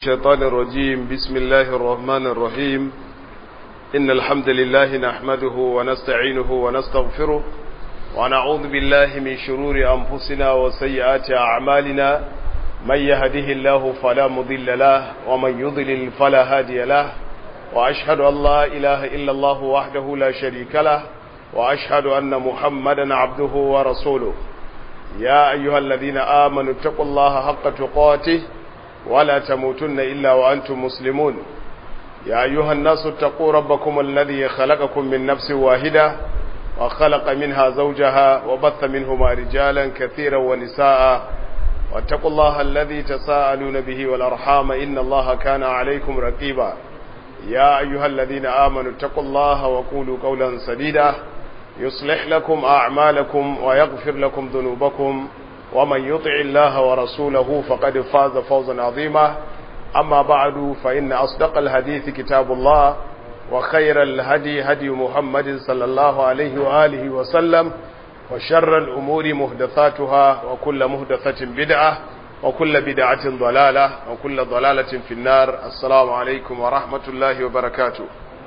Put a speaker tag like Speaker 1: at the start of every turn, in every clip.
Speaker 1: الشيطان الرجيم بسم الله الرحمن الرحيم إن الحمد لله نحمده ونستعينه ونستغفره ونعوذ بالله من شرور أنفسنا وسيئات أعمالنا من يهده الله فلا مضل له ومن يضلل فلا هادي له وأشهد أن لا إله إلا الله وحده لا شريك له وأشهد أن محمدا عبده ورسوله يا أيها الذين آمنوا اتقوا الله حق تقاته ولا تموتن إلا وأنتم مسلمون يا أيها الناس اتقوا ربكم الذي خلقكم من نفس واحدة وخلق منها زوجها وبث منهما رجالا كثيرا ونساء واتقوا الله الذي تساءلون به والأرحام إن الله كان عليكم رقيبا يا أيها الذين آمنوا اتقوا الله وقولوا قولا سديدا يصلح لكم أعمالكم ويغفر لكم ذنوبكم ومن يطع الله ورسوله فقد فاز فوزا عظيما أما بعد فإن أصدق الحديث كتاب الله وخير الهدي هدي محمد صلى الله عليه وآله وسلم وشر الأمور مهدثاتها وكل مهدثة بدعة وكل بدعة ضلالة وكل ضلالة في النار السلام عليكم ورحمة الله وبركاته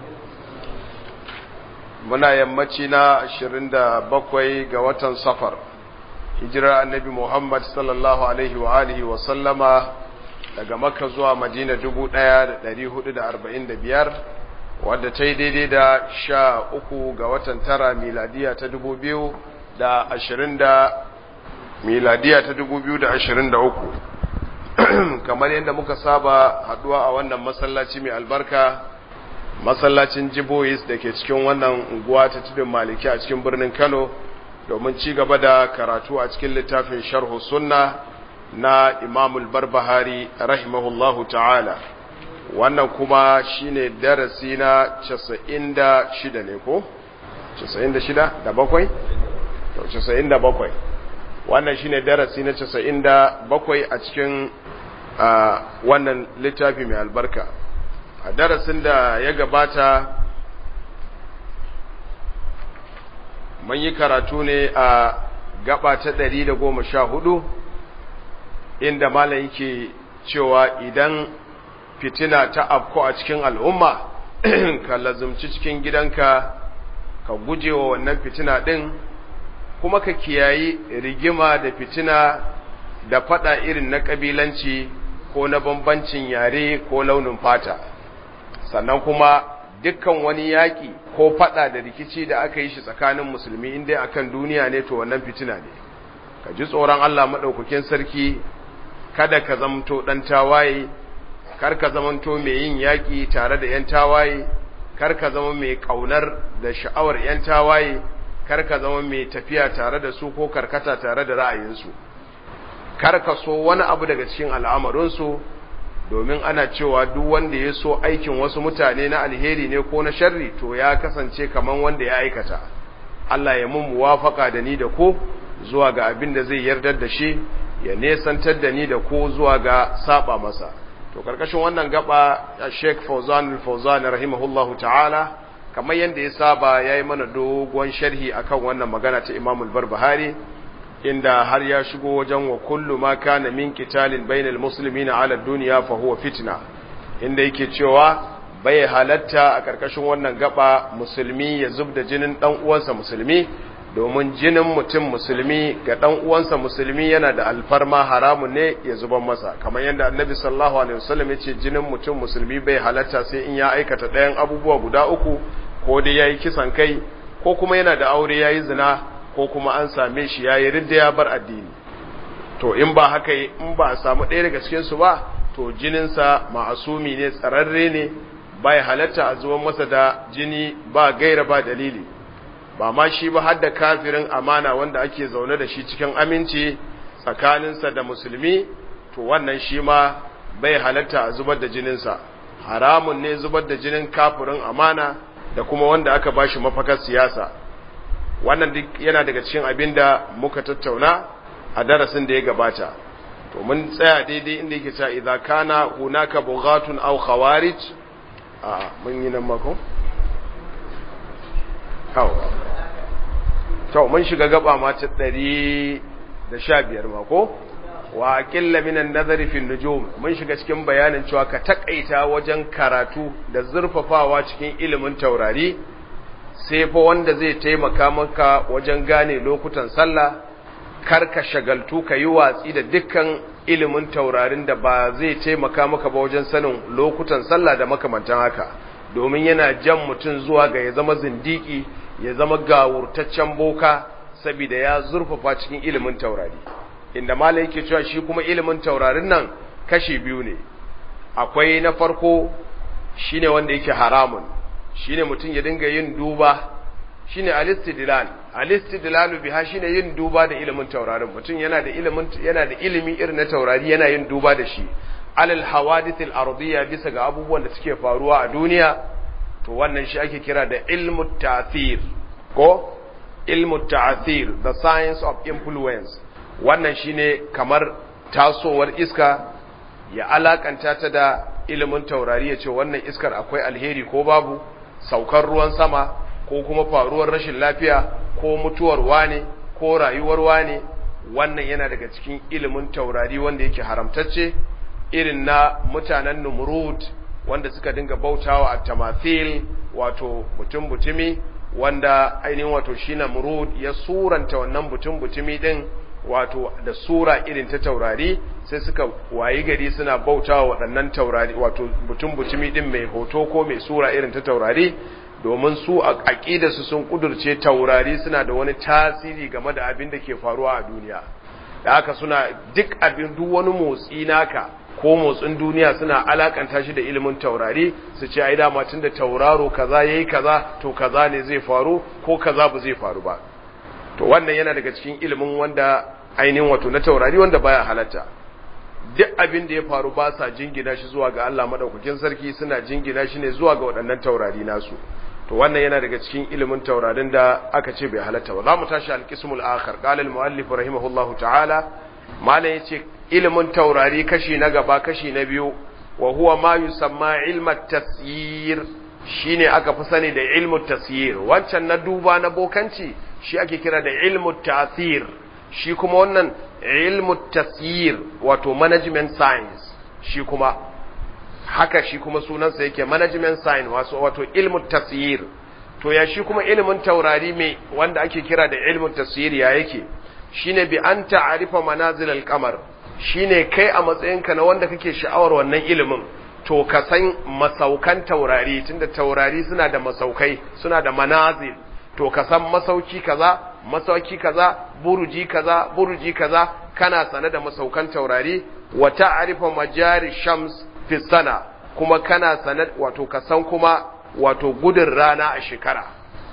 Speaker 1: muna yammaci na 27 ga watan safar hijirar annabi Muhammad sallallahu alaihi wa alihi wa sallama daga Makka zuwa Madina 1445 wadda ta yi daidai da sha uku ga watan tara miladiya ta 2020 miladiya ta 2023 kamar yadda muka saba haduwa a wannan masallaci mai albarka masallacin Jibois da ke cikin wannan unguwa ta tudun Maliki a cikin birnin Kano domin ci gaba da karatu a cikin littafin sharhu sunna na imamul barbahari rahimahullahu ta'ala wannan kuma shine darasi na 96 ne ko 96 da bakwai 97 wannan shine darasi na 97 a cikin wannan littafi mai albarka a darasin da ya gabata mun yi karatu ne a gaba ta ɗari da goma sha hudu inda malam yake cewa idan fitina ta afko a cikin al'umma ka lazumci cikin gidanka ka guje wa wannan fitina ɗin kuma ka kiyayi rigima da fitina da fada irin na ƙabilanci ko na bambancin yare ko launin fata sannan kuma dukkan wani yaƙi ko faɗa da rikici da aka yi shi tsakanin musulmi inda akan duniya ne to wannan fitina ne ka ji tsoron Allah maɗaukakin sarki kada ka zamanto ɗan tawaye kar ka zamanto mai yin yaƙi tare da ‘yan tawaye kar ka zama mai ƙaunar da sha'awar ‘yan tawaye kar ka zama mai tafiya tare da su ko karkata tare da ra'ayinsu kar ka so wani abu daga cikin al'amarinsu domin ana cewa duk wanda ya so aikin wasu mutane na alheri ne ko na sharri to ya kasance kaman wanda ya aikata Allah ya mun muwafaka da ni da ko zuwa ga abin da zai yardar da shi ya nesantar da ni da ko zuwa ga saba masa to karkashin wannan gaba Sheikh Fawzan al-Fawzan rahimahullahu ta'ala kamar yanda ya saba yayi mana dogon sharhi akan wannan magana ta Imam al-Barbahari inda har ya shigo wajen wa kullu ma kana min qitalin bainal muslimina ala dunya fa huwa fitna inda yake cewa bai halatta a karkashin wannan gaba musulmi ya zubda jinin dan uwansa musulmi domin jinin mutum musulmi ga dan uwansa musulmi yana da alfarma haramun ne ya zuban masa kamar yadda annabi sallallahu alaihi wasallam ya ce jinin mutum musulmi bai halatta sai in ya aikata ɗayan abubuwa guda uku ko dai yayi kisan kai ko kuma yana da aure yayi zina ko kuma an same shi ya yi ridda ya bar addini to in ba haka in ba a samu ɗaya daga cikinsu ba to jininsa ma'asumi ne tsararre ne ba ya halatta a zuwan masa da jini ba gaira ba dalili ba ma shi ba har da kafirin amana wanda ake zaune da shi cikin aminci tsakaninsa da musulmi to wannan shi ma bai halatta a zubar da jininsa haramun ne zubar da jinin kafirin amana da kuma wanda aka ba shi mafakar siyasa wannan duk yana daga cikin abin da muka tattauna a darasin da ya gabata to mun tsaya daidai inda yake cewa idza kana hunaka bughatun aw khawarij a mun yi nan mako kawo to mun shiga gaba ma ta 115 mako wa aqilla minan nazari fi nujum mun shiga cikin bayanin cewa ka takaita wajen karatu da zurfafawa cikin ilimin taurari sai fa wanda zai taimaka maka wajen gane lokutan sallah kar ka shagaltu ka yi watsi da dukkan ilimin taurarin da ba zai taimaka maka ba wajen sanin lokutan sallah da makamantan haka domin yana jan mutum zuwa ga ya zama zindiki ya zama gawurtaccen boka saboda ya zurfafa cikin ilimin taurari inda malai yake cewa shi kuma ilimin taurarin nan kashi biyu ne akwai na farko shine wanda yake haramun shine mutum ya dinga yin duba shine alistidlal alistidlalu biha shine yin duba da ilimin taurarin mutum yana da ilimin yana da ilimi irin na taurari yana yin duba da shi alal hawadithil ardiyya bisa ga abubuwan da suke faruwa a duniya to wannan shi ake kira da ilmu ta'thir ko ilmu ta'thir the science of influence wannan shine kamar tasowar iska ya alakanta ta da ilimin taurari ya ce wannan iskar akwai alheri ko babu saukar ruwan sama ko kuma faruwar rashin lafiya ko mutuwar wane ko rayuwar wane wannan yana daga cikin ilimin taurari wanda yake haramtacce irin na mutanen numrud wanda suka dinga bautawa a tamathil wato mutum butumi wanda ainihin wato shi namrud ya suranta wannan mutum butumi din wato da sura irin ta taurari sai suka wayi gari suna bautawa waɗannan taurari wato mutum butumi din mai hoto ko mai sura irin ta taurari domin su a aƙidarsu sun ƙudurce taurari suna da wani tasiri game da abin da ke faruwa a duniya da haka suna duk abin duk wani motsi naka ko motsin duniya suna alakanta shi da ilimin taurari su ce ai dama tunda tauraro kaza yayi kaza to kaza ne zai faru ko kaza ba zai faru ba to wannan yana daga cikin ilimin wanda ainihin wato na taurari wanda baya halatta duk abin da ya faru ba sa jingina shi zuwa ga Allah madaukakin sarki suna jingina shi ne zuwa ga waɗannan taurari nasu to wannan yana daga cikin ilimin taurarin da aka ce bai halatta ba za mu tashi alqismul akhar qala al muallif rahimahullahu ta'ala malam yace ilimin taurari kashi na gaba kashi na biyu wa huwa ma yusamma ilma tasyir shine aka fi sani da ilmu tasyir wancan na duba na bokanci shi ake kira da ilmu ta'thir shi kuma wannan ilmu tasyir wato management science shi kuma haka shi kuma sunansa yake management science wato wato ilmu tasyir to ya shi kuma ilimin taurari mai wanda ake kira da ilmu tasyir ya yake shine bi an ta'arifa manazil al-qamar shine kai a matsayinka na wanda kake sha'awar wannan ilimin to ka san masaukan taurari tunda taurari suna da masaukai suna da manazil to ka san masauki kaza masauki kaza buruji kaza buruji kaza kana sane da masaukan taurari wa ta'rifa majari shams fi sana kuma kana sane wato ka san kuma wato gudun rana a shekara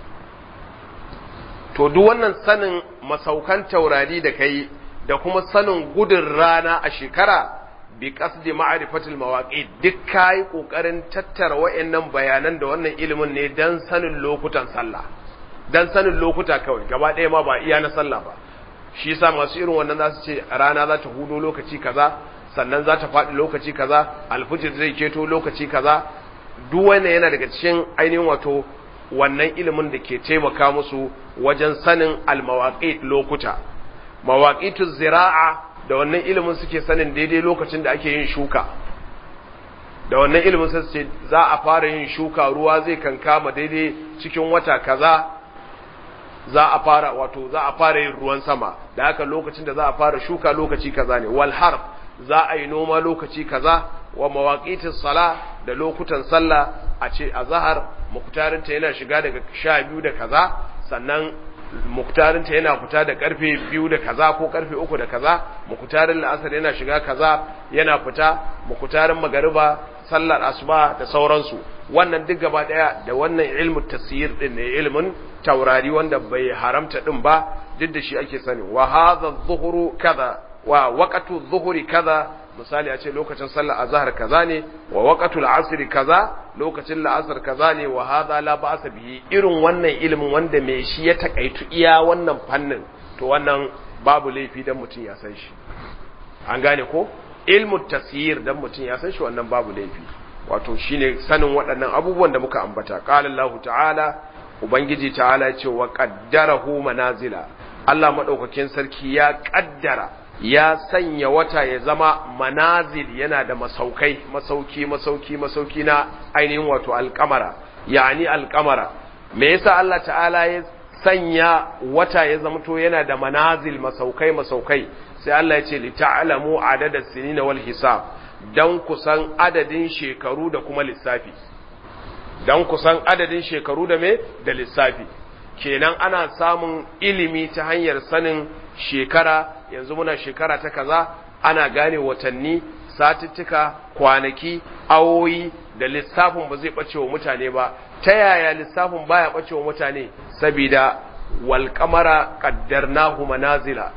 Speaker 1: to duk wannan sanin masaukan taurari da kai da kuma sanin gudun rana a shekara bi qasdi ma'rifatil mawaqit duk kai kokarin tattara wayannan bayanan da wannan ilimin ne dan sanin lokutan sallah dan sanin lokuta kawai gaba ɗaya ma ba iya na sallah ba shi yasa masu irin wannan za su ce rana za ta hudo lokaci kaza sannan za ta faɗi lokaci kaza alfijir zai keto lokaci kaza duk wannan yana daga cikin ainihin wato wannan ilimin da ke taimaka musu wajen sanin almawaqit lokuta mawaqitu zira'a da wannan ilimin suke sanin daidai lokacin da ake yin shuka da wannan ilimin sai su ce za a fara yin shuka ruwa zai kankama daidai cikin wata kaza za a fara wato za a fara yin ruwan sama da haka lokacin da za a fara shuka lokaci kaza ne wal harf za a yi noma lokaci kaza wa mawaqitis sala da lokutan sallah a ce azhar muktarinta yana shiga daga 12 da kaza sannan muktarinta yana fita da karfe 2 da kaza ko karfe 3 da kaza muktarin la'asar yana shiga kaza yana fita muktarin magariba sallar asuba da sauransu wannan duk gaba daya da wannan ilmu tasir din ne ilmin taurari wanda bai haramta din ba duk da shi ake sani wa hadha adh-dhuhru kaza wa waqtu adh-dhuhri kaza misali a ce lokacin sallar azhar kaza ne wa waqtul asr kaza lokacin la'asar kaza ne wa hadha la ba'sa bihi irin wannan ilimin wanda mai shi ya takaitu iya wannan fannin to wannan babu laifi dan mutum ya san shi an gane ko ilmu tasyir dan mutum ya san shi wannan babu laifi wato shine sanin waɗannan abubuwan da muka ambata qala Allahu ta'ala ubangiji ta'ala ya ce wa qaddarahu manazila Allah madaukakin sarki ya kaddara ya sanya wata ya zama manazil yana da masaukai masauki masauki masauki na ainihin wato alkamara yani alkamara me yasa Allah ta'ala ya sanya wata ya zamto yana da manazil masaukai masaukai sai Allah ya ce li ta'lamu adada sinina wal hisab dan kusan adadin shekaru da kuma lissafi dan kusan adadin shekaru da me da lissafi kenan ana samun ilimi ta hanyar sanin shekara yanzu muna shekara ta kaza ana gane watanni satuttuka kwanaki awoyi da lissafin ba zai bace wa mutane ba ta yaya lissafin baya bace wa mutane saboda wal qamara qaddarnahu manazila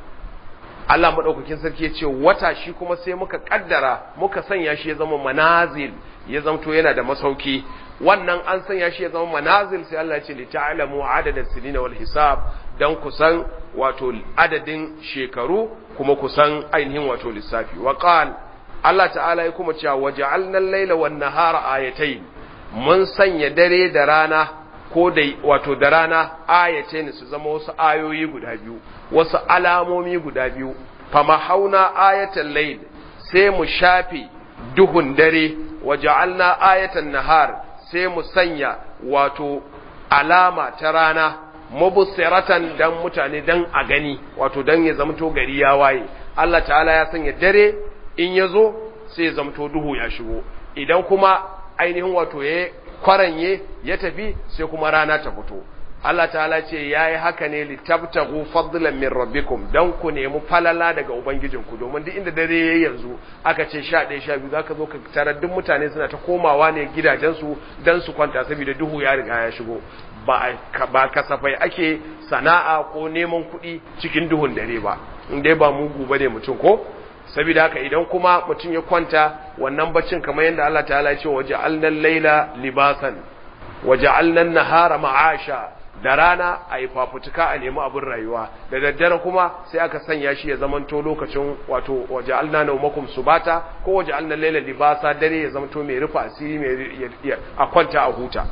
Speaker 1: Allah madaukakin sarki ya ce wata shi kuma sai muka kaddara muka sanya shi ya zama manazil ya zamto yana da masauki wannan an sanya shi ya zama manazil sai Allah ya ce li ta'lamu adada sinina wal hisab dan kusan wato adadin shekaru kuma kusan ainihin wato lissafi wa qal Allah ta'ala ya kuma cewa waja'alna al-laila wan nahara ayatayn mun sanya dare da rana ko da wato da rana ayatayn su zama wasu ayoyi guda biyu wasu alamomi guda biyu fama hauna ayatal layl sai mu shafe duhun dare waja'alna ayatan nahar sai mu sanya wato alama ta rana mubsiratan dan mutane dan a gani wato dan ya zamto gari ya waye Allah ta'ala ya sanya dare in ya zo sai ya zamto duhu ya shigo idan kuma ainihin wato ya kwaranye ya tafi sai kuma rana ta fito Allah ta'ala ce yayi haka ne litabtagu fadlan min rabbikum dan ku nemi falala daga ubangijinku domin duk inda dare yayi yanzu aka ce 11 12 zaka zo ka tarar duk mutane suna ta komawa ne gidajensu dan su kwanta saboda duhu ya riga ya shigo ba ba kasafai ake sana'a ko neman kuɗi cikin duhun dare ba in dai ba mugu bane mutum ko saboda haka idan kuma mutum ya kwanta wannan baccin kamar yadda Allah ta'ala ya ce waje alnan laila libasan waje alnan nahara ma'asha da rana a yi fafutuka a nemi abin rayuwa da daddare kuma sai aka sanya shi ya zamanto lokacin wato waje alna naumakum subata ko waje alnan laila libasa dare ya zamanto mai rufa asiri mai a kwanta a huta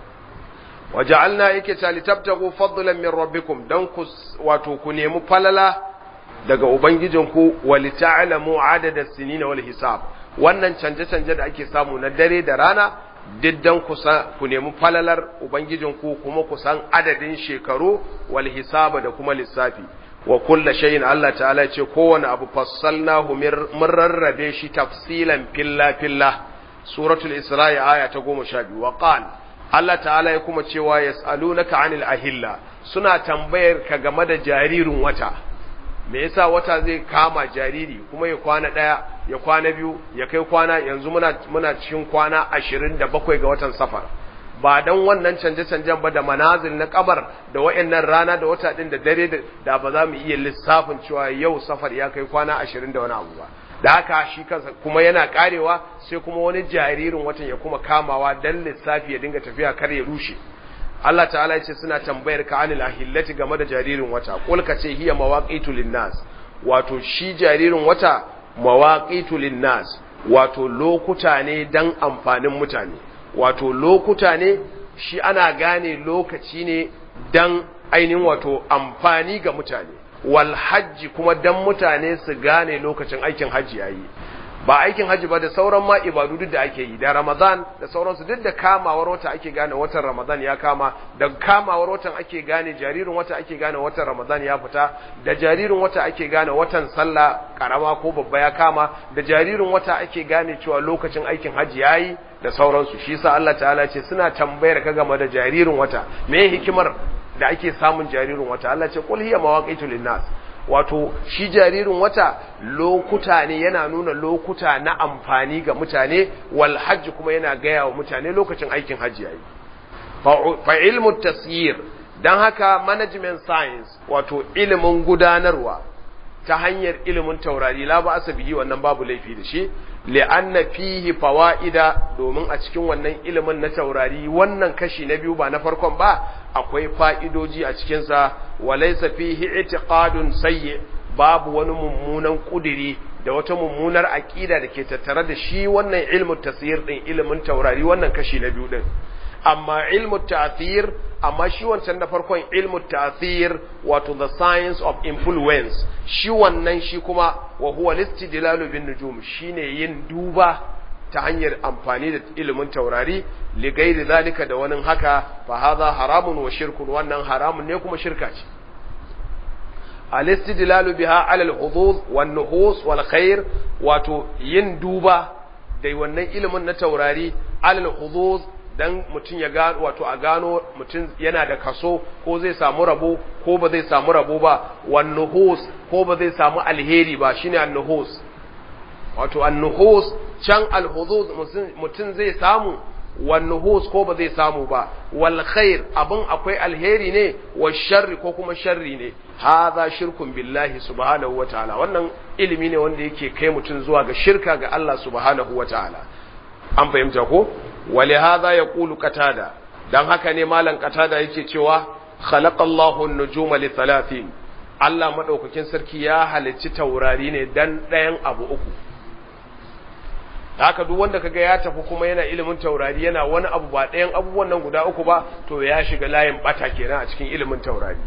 Speaker 1: waje alna yake ta litabtagu fadlan min rabbikum dan ku wato ku nemi falala daga Ubangijinku wali ta'alamu adada sinina wal hisab wannan canje-canje da ake samu na dare da rana diddan ku nemi falalar Ubangijinku kuma ku san adadin shekaru wal hisaba da kuma lissafi wa kulla shayin Allah ta'ala ce kowane abu fassalnahu mun rarrabe shi tafsilan filla filla suratul isra'i aya ta goma sha biyu wa qal Allah ta'ala ya kuma cewa yas'alunaka anil ahilla suna tambayar ka game da jaririn wata me yasa wata zai kama jariri kuma ya kwana ɗaya ya kwana biyu ya kai kwana yanzu muna muna cikin kwana ashirin da bakwai ga watan safar ba dan wannan canje-canjen ba da manazil na kabar da wayannan rana da wata din da dare da ba za mu iya lissafin cewa yau safar ya kai kwana ashirin da wani abu ba da haka shi kansa kuma yana karewa sai kuma wani jaririn watan ya kuma kamawa dan lissafi ya dinga tafiya kar ya rushe Allah ta'ala ya ce suna tambayar ka anil ahillati game da jaririn wata kul ka ce hiya mawaqitu linnas wato shi jaririn wata mawaqitu linnas wato lokuta ne dan amfanin mutane wato lokuta ne shi ana gane lokaci ne dan ainihin wato amfani ga mutane wal hajji kuma dan mutane su gane lokacin aikin hajji yayi ba aikin hajji ba da sauran ma ibadu duk da ake yi da ramadan da sauransu duk da kamawar wata ake gane watan ramadan ya kama da kamawar watan ake gane jaririn wata ake gane watan ramadan ya fita da jaririn wata ake gane watan sallah karama ko babba ya kama da jaririn wata ake gane cewa lokacin aikin hajji yayi da sauransu shi yasa Allah ta'ala ce suna tambayar ka game da jaririn wata me hikimar da ake samun jaririn wata Allah ce qul hiya mawaqitu linnas wato shi jaririn wata lokuta ne yana nuna lokuta na amfani ga mutane wal hajji kuma yana gaya wa mutane lokacin aikin hajji yayi fa ilmu tasyir dan haka management science wato ilimin gudanarwa ta hanyar ilimin taurari la ba asabihi wannan babu laifi da shi li'anna fihi fawaida domin a cikin wannan ilimin na taurari wannan kashi na biyu ba na farkon ba akwai fa'idoji a cikin sa walaysa fihi i'tiqadun sayyi babu wani mummunan kudiri da wata mummunar aqida da ke tattare da shi wannan ilmin tasir din ilimin taurari wannan kashi na biyu din amma ilmu ta'thir amma shi wancan da farkon ilmu ta'thir wato the science of influence shi wannan shi kuma wa huwa listidlalu bin nujum shine yin duba ta hanyar amfani da ilimin taurari li gairi zalika da wani haka fa hadha haramun wa shirkun wannan haramun ne kuma shirka ce al-istidlalu biha ala al-hudud wan nuhus wal khair wato yin duba da wannan ilimin na taurari ala al-hudud dan mutum ya gano wato a gano mutum yana da kaso ko zai samu rabo ko ba zai samu rabo ba wan nuhus ko ba zai samu alheri ba shine an-nuhus wato an-nuhus can al-hudud mutum zai samu wan nuhus ko ba zai samu ba wal khair abin akwai alheri ne wa sharri ko kuma sharri ne hadha shirkun billahi subhanahu wataala wannan ilimi ne wanda yake kai mutum zuwa ga shirka ga Allah subhanahu wataala an fahimta ko wali hadha yaqulu qatada dan haka ne malam qatada yake cewa khalaqallahu an-nujuma li thalathin Allah madaukakin sarki ya halicci taurari ne dan ɗayan abu uku haka duk wanda kaga ya tafi kuma yana ilimin taurari yana wani abu ba ɗayan abubuwan nan guda uku ba to ya shiga layin bata kenan a cikin ilimin taurari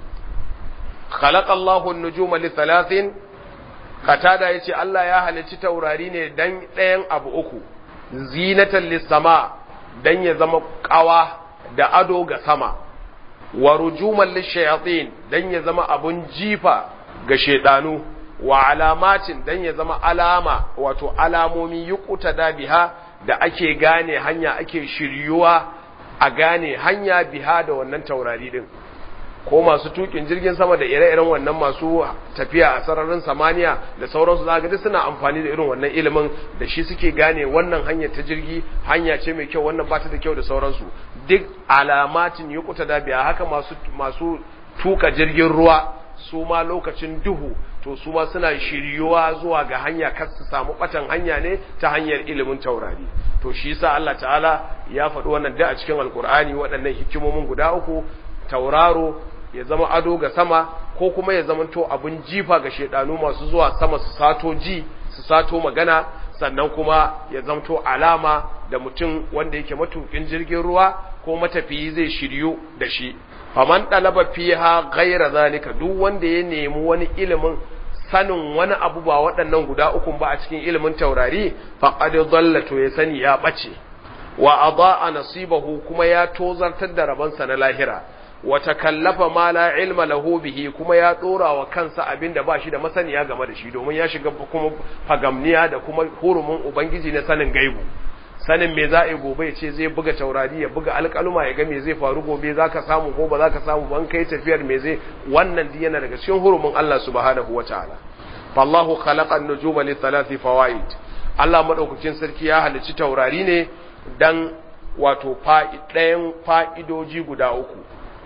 Speaker 1: khalaqallahu an-nujuma li thalathin katada yace Allah ya halicci taurari ne dan ɗayan abu uku zinatan lis-sama dan ya zama kawa da ado ga sama wa rujuman lish-shayatin dan ya zama abun jifa ga shedanu wa alamatin dan ya zama alama wato alamomi yukuta da biha da ake gane hanya ake shiryuwa a gane hanya biha da wannan taurari din ko masu tukin jirgin sama da ire-iren wannan masu tafiya a sararin samaniya da sauransu za ga duk suna amfani da irin wannan ilimin da shi suke gane wannan hanyar ta jirgi hanya ce mai kyau wannan ba ta da kyau da sauransu duk alamatin yukuta da biya haka masu masu tuka jirgin ruwa su ma lokacin duhu to su ma suna shiryuwa zuwa ga hanya kar su samu batan hanya ne ta hanyar ilimin taurari to shi yasa Allah ta'ala ya faɗi wannan da a cikin alkur'ani waɗannan hikimomin guda uku tauraro ya zama ado ga sama ko kuma ya zama to abin jifa ga shedanu masu zuwa sama su sato ji su sato magana sannan kuma ya zamto alama da mutum wanda yake matukin jirgin ruwa ko matafiyi zai shiryu da shi faman dalaba fiha ghaira zalika duk wanda ya nemi wani ilimin sanin wani abu ba waɗannan guda uku ba a cikin ilimin taurari faqad dhalla to ya sani ya bace wa adaa nasibahu kuma ya tozartar da rabansa na lahira wa takallafa ma la ilma lahu bihi kuma ya dora wa kansa abinda ba shi da masaniya game da shi domin ya shiga kuma fagamniya da kuma hurumin ubangiji na sanin gaibu sanin me za a yi gobe ya ce zai buga taurari ya buga alƙaluma ya ga me zai faru gobe za ka samu ko ba za ka samu ban kai tafiyar me zai wannan di yana daga cikin hurumin Allah subhanahu wa ta'ala fallahu khalaqa an-nujuma li thalathi fawaid Allah madaukakin sarki ya halicci taurari ne dan wato ɗayan fa'idoji guda uku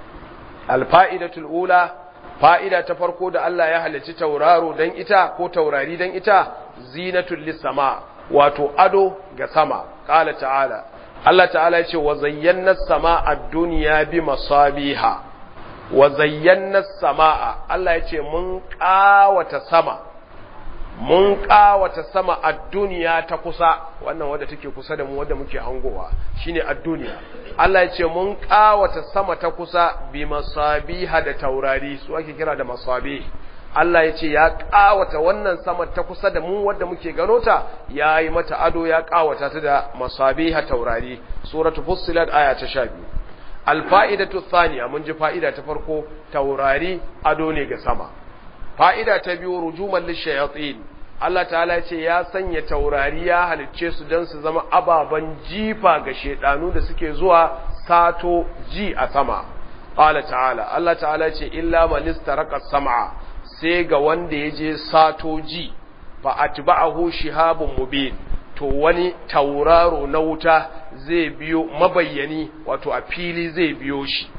Speaker 1: alfa'idatul ula fa'ida ta farko da Allah ya halicci tauraro dan ita ko taurari dan ita zinatul lissama wato ado ga sama qala ta'ala Allah ta'ala ya ce wa zayyana sama a duniya bi masabiha wa zayyana sama'a Allah ya ce mun ƙawata sama mun ƙawata sama a duniya ta kusa wannan wadda take kusa da mu wadda muke hangowa shine a duniya Allah ya ce mun ƙawata sama ta kusa bi masabiha da taurari su ake kira da masabih Allah ya ce ya ƙawata wannan sama ta kusa da mu wadda muke gano ta ya yi mata ado ya ƙawata ta da masabiha taurari suratu fussilat aya ta sha biyu alfa'idatu thaniya mun ji fa'ida ta farko taurari ado ne ga sama fa'ida ta biyu rujuman lishayatin Allah ta'ala ya ce ya sanya taurari ya halicce su don su zama ababen jifa ga shedanu da suke zuwa sato ji a sama qala ta'ala Allah ta'ala ya ce illa man istaraka sam'a sai ga wanda ya je sato ji fa atba'ahu shihabun mubin to wani tauraro na wuta zai biyo mabayyani wato a fili zai biyo shi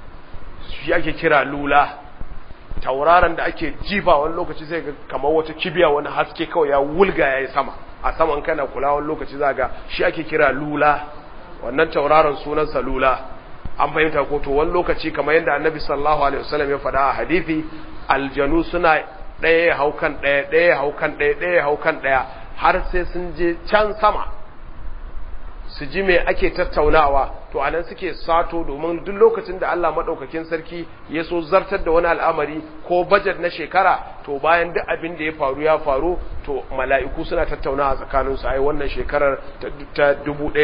Speaker 1: shi ake kira lula tauraron da ake jifa wani lokaci sai ga kamar wata kibiya wani haske kawai ya wulga ya yi sama a saman kana kula wani lokaci za ga shi ake kira lula wannan tauraron sunansa lula an fahimta ko to wani lokaci kamar yadda annabi sallallahu alaihi wasallam ya faɗa a hadisi aljanu suna ɗaya haukan ɗaya ɗaya haukan ɗaya ɗaya haukan ɗaya har sai sun je can sama su ji me ake tattaunawa to anan suke sato domin duk lokacin da Allah madaukakin sarki ya so zartar da wani al'amari ko budget na shekara to bayan duk abin da ya faru ya faru to mala'iku suna tattaunawa tsakanin su ai wannan shekarar ta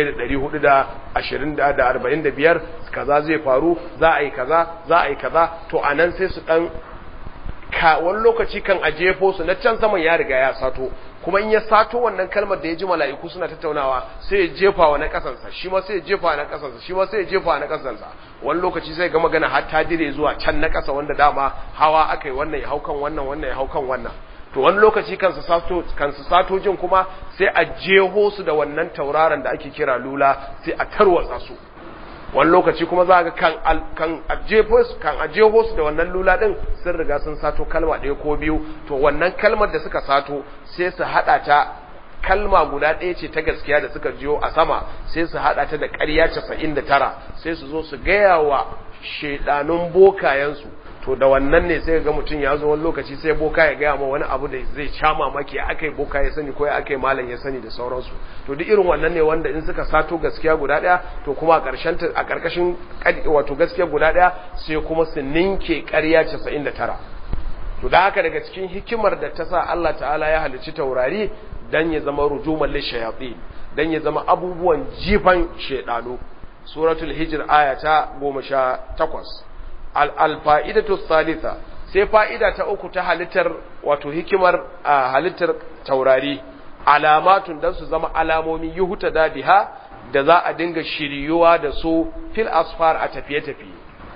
Speaker 1: 1420 kaza zai faru za a yi kaza za a yi kaza to anan sai su dan ka wani lokaci kan a jefo su na can saman ya riga ya sato kuma in ya sato wannan kalmar da ya ji mala'iku suna tattaunawa sai ya jefa wa na kasansa shi ma sai ya jefa na kasansa shi ma sai ya jefa na kasansa wani lokaci sai ga magana har ta dire zuwa can na kasa wanda dama hawa aka yi wannan ya hau kan wannan wannan ya hau kan wannan to wani lokaci kansu sato kansu sato jin kuma sai a jeho su da wannan tauraron da ake kira lula sai a tarwatsa su wani lokaci kuma za ga kan kan ajefo su kan ajeho su da wannan lula din sun riga sun sato kalma ɗaya ko biyu to wannan kalmar da suka sato sai su hada ta kalma guda ɗaya ce ta gaskiya da suka jiyo a sama sai su hada ta da ƙarya 99 sai su zo su gaya wa shedanun bokayensu to da wannan ne sai ga mutum ya zo wani lokaci sai boka ya gaya ma wani abu da zai sha mamaki ya aka yi boka ya sani ko ya aka yi malam ya sani da sauransu to duk irin wannan ne wanda in suka sato gaskiya guda daya to kuma a ƙarshen a ƙarƙashin wato gaskiya guda daya sai kuma su ninke ƙarya 99 to da haka daga cikin hikimar da ta sa Allah ta'ala ya halicci taurari dan ya zama rujuman lishayatin dan ya zama abubuwan jifan shedano suratul hijr aya ta 18 alfa'idatu thalitha sai fa'ida ta uku ta halittar wato hikimar halittar taurari alamatun dan su zama alamomin yuhuta da biha da za a dinga shiryuwa da su fil asfar a tafiye-tafiye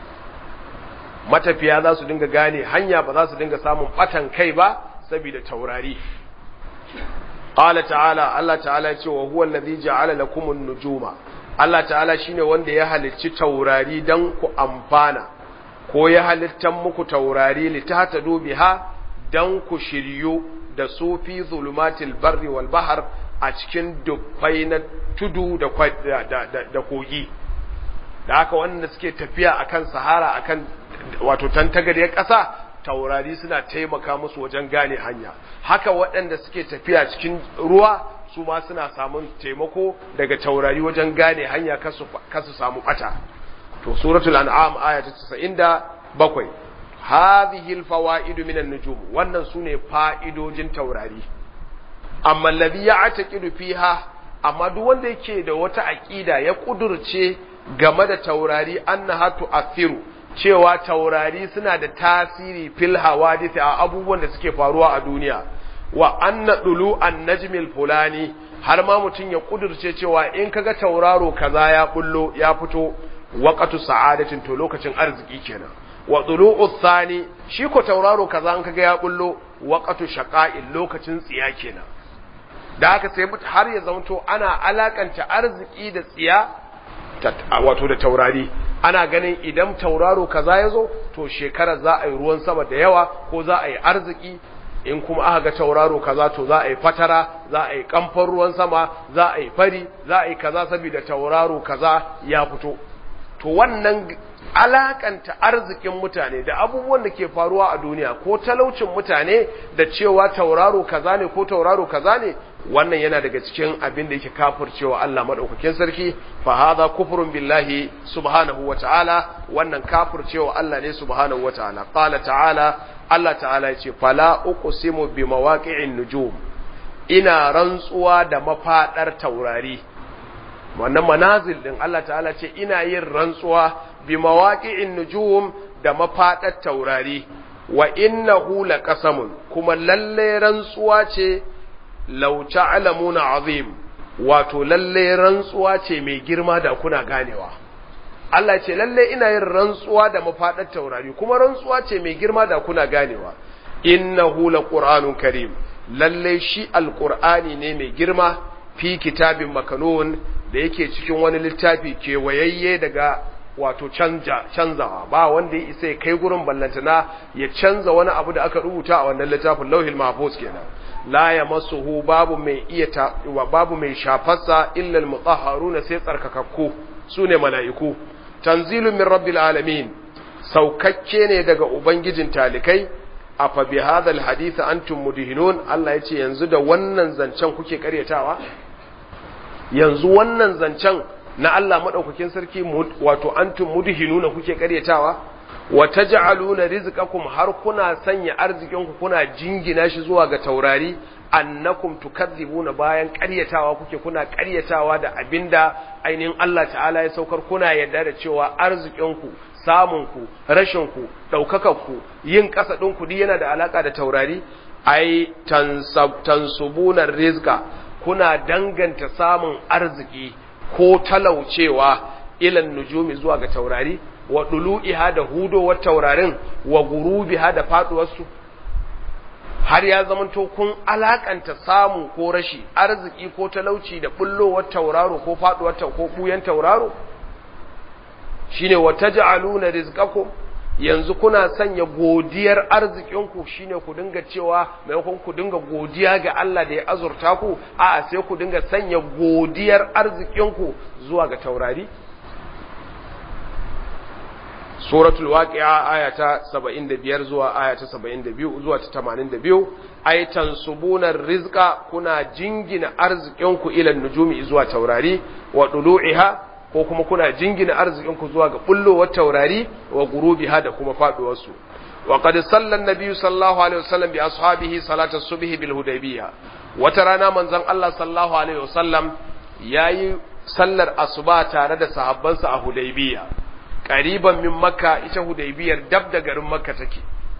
Speaker 1: matafiya za su dinga gane hanya ba za su dinga samun batan kai ba saboda taurari qala ta'ala Allah ta'ala ya ce wa huwa allazi ja'ala lakumun nujuma Allah ta'ala shine wanda ya halicci taurari dan ku amfana ko ya halittan muku taurari litahtadu biha dan ku shiryu da su fi zulumatil barri wal bahr a cikin dubbai na tudu da da kogi da haka wanda suke tafiya akan sahara akan wato tantagariyar ƙasa taurari suna taimaka musu wajen gane hanya haka waɗanda suke tafiya cikin ruwa su ma suna samun taimako daga taurari wajen gane hanya kasu samu ɓata to suratul an'am aya ta 97 hadhihi alfawaid min an-nujum wannan sune fa'idojin taurari amma alladhi ya'taqidu fiha amma duk wanda yake da wata aqida ya kudurce game da taurari annaha tu'athiru cewa taurari suna da tasiri fil hawadith a abubuwan da suke faruwa a duniya wa anna dulu an najmil fulani har ma mutum ya kudurce cewa in kaga tauraro kaza ya bullo ya fito waqatu sa'adatin to lokacin arziki kenan wa dulu'u thani shi ko tauraro kaza in kaga ya bullo waqatu shaqa'in lokacin tsiya kenan da haka sai har ya zanto ana alakanta arziki da tsiya wato da taurari ana ganin idan tauraro kaza ya zo to shekarar za a yi ruwan sama da yawa ko za a yi arziki in kuma aka ga tauraro kaza to za a yi fatara za a yi kamfan ruwan sama za a yi fari za a yi kaza saboda tauraro kaza ya fito to wannan alakanta arzikin mutane da abubuwan da ke faruwa a duniya ko talaucin mutane da cewa tauraro kaza ne ko tauraro kaza ne wannan yana daga cikin abin da yake kafircewa Allah madaukakin sarki fa hadha kufrun billahi subhanahu wataala wannan kafircewa Allah ne subhanahu wataala qala ta'ala Allah ta'ala yace fala uqsimu bi mawaqi'in nujum ina rantsuwa da mafadar taurari wannan manazil din Allah ta'ala ce ina yin rantsuwa bi mawaqi'in nujum da mafadar taurari wa innahu laqasamun kuma lalle rantsuwa ce law ta'lamuna azim wato lalle rantsuwa ce mai girma da kuna ganewa Allah ce lalle ina yin rantsuwa da mafadar taurari kuma rantsuwa ce mai girma da kuna ganewa innahu laqur'anun karim lalle shi alqur'ani ne mai girma fi kitabin makanun da yake cikin wani littafi kewayayye daga wato canja canzawa ba wanda ya isa ya kai gurin ballantana ya canza wani abu da aka rubuta a wannan littafin lauhil mahfuz kenan la yamassuhu babu mai iya ta wa babu mai shafarsa illa almutahharuna sai tsarkakakku sune mala'iku tanzilun min rabbil alamin saukakke ne daga ubangijin talikai afa bi hadha alhadith antum mudhinun Allah yace yanzu da wannan zancen kuke karyatawa yanzu wannan zancen na Allah madaukakin sarki wato antum mudhinuna kuke karyatawa wa taj'aluna rizqakum har kuna sanya arzikinku kuna jingina shi zuwa ga taurari annakum tukadzibuna bayan ƙaryatawa kuke kuna ƙaryatawa da abinda ainihin Allah ta'ala ya saukar kuna yarda da cewa arzikinku samunku rashinku ɗaukakarku yin ƙasa ɗinku duk yana da alaƙa da taurari ai tansubunar rizqa kuna danganta samun arziki ko talaucewa ilan nujumi zuwa ga taurari wa dulu'iha da hudowar taurarin wa gurubiha da faduwarsu har ya zamanto kun alakanta samu ko rashi arziki ko talauci da bullowar tauraro ko faduwar ko buyan tauraro shine wa taj'aluna rizqakum yanzu kuna sanya godiyar arzikinku shine ku dinga cewa maimakon ku dinga godiya ga Allah da ya azurta ku a'a sai ku dinga sanya godiyar arzikinku zuwa ga taurari suratul waqi'a aya ta 75 zuwa aya ta 72 zuwa ta 82 ay tansubuna rizqa kuna jingina arzikinku ila nujumi zuwa taurari wa dulu'iha ko kuma kuna jingina arzikinku zuwa ga bullowar taurari wa gurubiha da kuma faduwar su wa qad salla an-nabi sallallahu alaihi wasallam bi ashabihi salata subhi bil hudaybiyah wata rana manzon Allah sallallahu alaihi wasallam yayi sallar asuba tare da sahabbansa a hudaybiyah qariban min makka ita hudaybiyar dab da garin makka take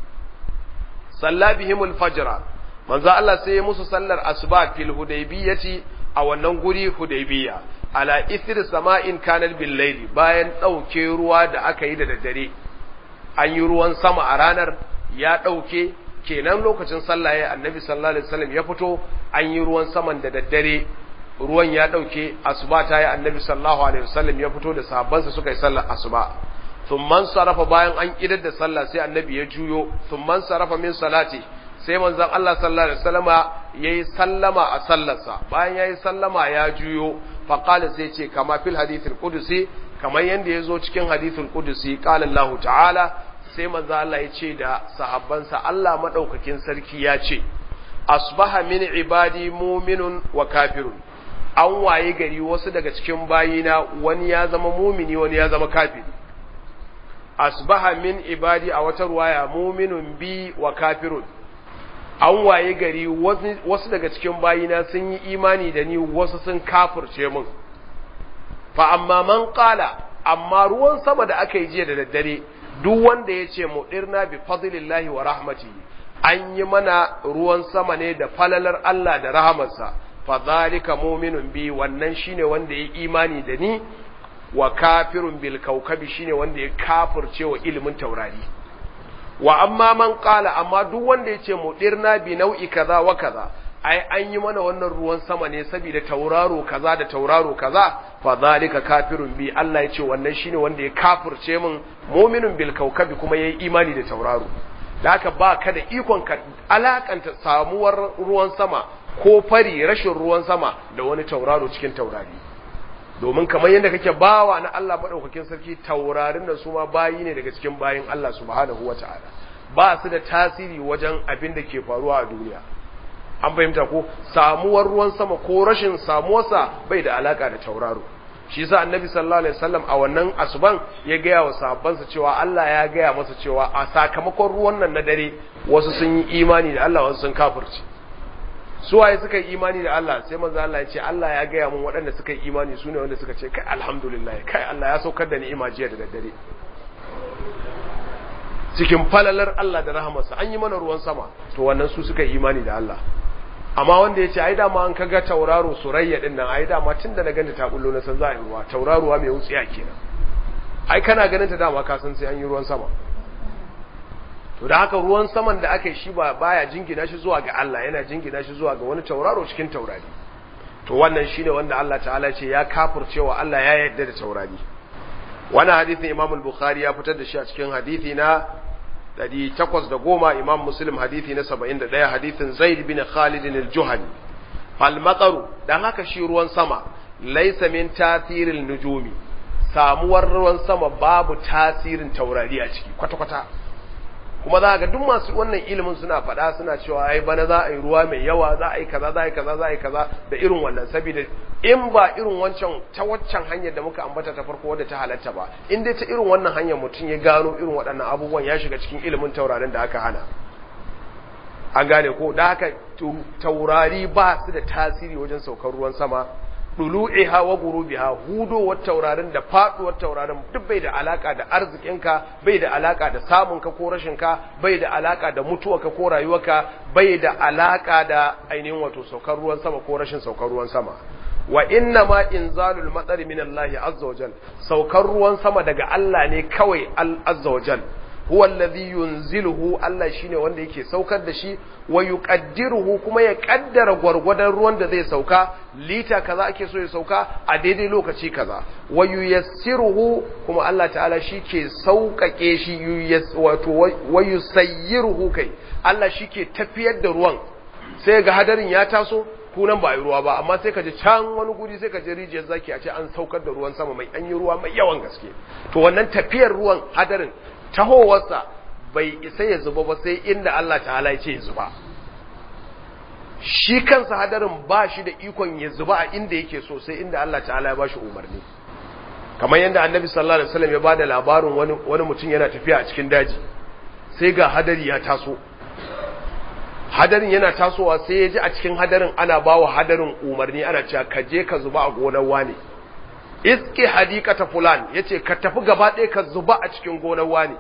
Speaker 1: salla bihimul fajra manzo Allah sai ya musu sallar asuba fil hudaybiyati a wannan guri hudaybiya ala ithir sama'in kanal bil layli bayan dauke ruwa da aka yi da daddare an yi ruwan sama a ranar ya dauke kenan lokacin sallah ya annabi sallallahu alaihi wasallam ya fito an yi ruwan saman da daddare ruwan ya ɗauke asuba ta yi annabi sallallahu alaihi wasallam ya fito da sahabbansa suka yi sallar asuba thumman sarafa bayan an idar da sallah sai annabi ya juyo thumman sarafa min salati sai manzon Allah sallallahu alaihi wasallama yayi sallama a sallarsa bayan yayi sallama ya juyo fa qala sai ce kama fil hadithil qudusi kamar yanda yazo cikin hadithul qudusi qala Allah ta'ala sai manzon Allah ya ce da sahabbansa Allah madaukakin sarki ya ce asbaha min ibadi mu'minun wa kafirun an waye gari wasu daga cikin bayina wani ya zama mumini wani ya zama kafiri asbaha min ibadi a wata ruwaya muminun bi wa kafirun an waye gari wasu daga cikin bayina sun yi imani da ni wasu sun kafirce mun fa amma man qala amma ruwan sama da aka yi jiya da daddare duk wanda ya ce mudirna bi fadlillahi wa rahmatihi an yi mana ruwan sama ne da falalar Allah da rahamarsa fadhalika mu'minun bi wannan shine wanda ya imani da ni wa kafirun bil kaukabi shine wanda ya kafirce wa ilimin taurari wa amma man qala amma duk wanda yace mudirna bi nau'i kaza wa kaza ai an yi mana wannan ruwan sama ne saboda tauraro kaza da tauraro kaza fadhalika kafirun bi Allah yace wannan shine wanda ya kafirce min mu'minun bil kaukabi kuma yayi imani da tauraro da haka ba ka da ikon ka alakanta samuwar ruwan sama ko fari rashin ruwan sama da wani tauraro cikin taurari domin kamar yadda kake bawa na Allah maɗaukakin sarki taurarin da su ma bayi ne daga cikin bayin Allah subhanahu wa ta'ala ba su da tasiri wajen abin da ke faruwa a duniya an fahimta ko samuwar ruwan sama ko rashin samuwarsa bai da alaka da tauraro shi yasa annabi sallallahu alaihi wasallam a wannan asuban ya gaya wa sahabbansa cewa Allah ya gaya masa cewa a sakamakon ruwan nan na dare wasu sun yi imani da Allah wasu sun kafirci su waye suka yi imani da Allah sai manzo Allah ya ce Allah ya gaya mun waɗanda suka yi imani sune wanda suka ce kai alhamdulillah kai Allah ya saukar da ni'ima jiya da daddare cikin falalar Allah da rahamarsa an yi mana ruwan sama to wannan su suka yi imani da Allah amma wanda ya ce ai dama an kaga tauraro surayya din nan ai dama tunda na ganta ta bullo na san za a yi ruwa tauraruwa mai wutsiya kenan ai kana ganin ta dama ka san sai an yi ruwan sama to da haka ruwan saman da aka yi shi ba baya jingina shi zuwa ga Allah yana jingina shi zuwa ga wani tauraro cikin taurari to wannan shine wanda Allah ta'ala ce ya kafircewa Allah ya yarda da taurari wannan hadisin Imam al-Bukhari ya fitar da shi a cikin hadisi na 810 Imam Muslim hadisi na 71 hadisin Zaid bin Khalid al-Juhani fal mataru dan haka shi ruwan sama laysa min tasiril nujumi samuwar ruwan sama babu tasirin taurari a ciki kwata-kwata kuma za ga duk masu wannan ilimin suna faɗa suna cewa ai bana za a yi ruwa mai yawa za a yi kaza za a yi kaza za a yi kaza da irin wannan saboda in ba irin wancan ta waccan hanyar da muka ambata ta farko wadda ta halatta ba in dai ta irin wannan hanyar mutum ya gano irin waɗannan abubuwan ya shiga cikin ilimin taurarin da aka hana an gane ko da haka taurari ba su da tasiri wajen saukar ruwan sama dulu'iha wa gurubiha hudowar taurarin da faduwar taurarin duk bai da alaka da arzikinka bai da alaka da samunka ko rashinka bai da alaka da mutuwarka ko rayuwarka bai da alaka da ainihin wato saukar ruwan sama ko rashin saukar ruwan sama wa inna ma inzalul matsari min Allah azza wa jal saukar ruwan sama daga Allah ne kawai azza wa jal huwa alladhi yunziluhu Allah shine wanda yake saukar da shi wa yuqaddiruhu kuma ya kaddara gwargwadon ruwan da zai sauka lita kaza ake so ya sauka a daidai lokaci kaza wa yuyassiruhu kuma Allah ta'ala shi ke sauƙaƙe shi wato wa yusayyiruhu kai Allah shi ke tafiyar da ruwan sai ga hadarin ya taso kunan ba a yi ruwa ba amma sai ka ji can wani guri sai ka ji rijiyar zaki a ce an saukar da ruwan sama mai an yi ruwa mai yawan gaske to wannan tafiyar ruwan hadarin tahowarsa bai isa ya zuba ba sai inda Allah ta'ala ya ce ya zuba shi kansa hadarin ba shi da ikon ya zuba a inda yake so sai inda Allah ta'ala ya ba shi umarni kamar yadda annabi sallallahu alaihi wasallam ya ba da labarin wani wani mutum yana tafiya a cikin daji sai ga hadari ya taso hadarin yana tasowa sai ya ji a cikin hadarin ana ba wa hadarin umarni ana cewa ka je ka zuba a gonar wane iske hadikata fulan yace ka tafi gaba ɗaya ka zuba a cikin gonar wani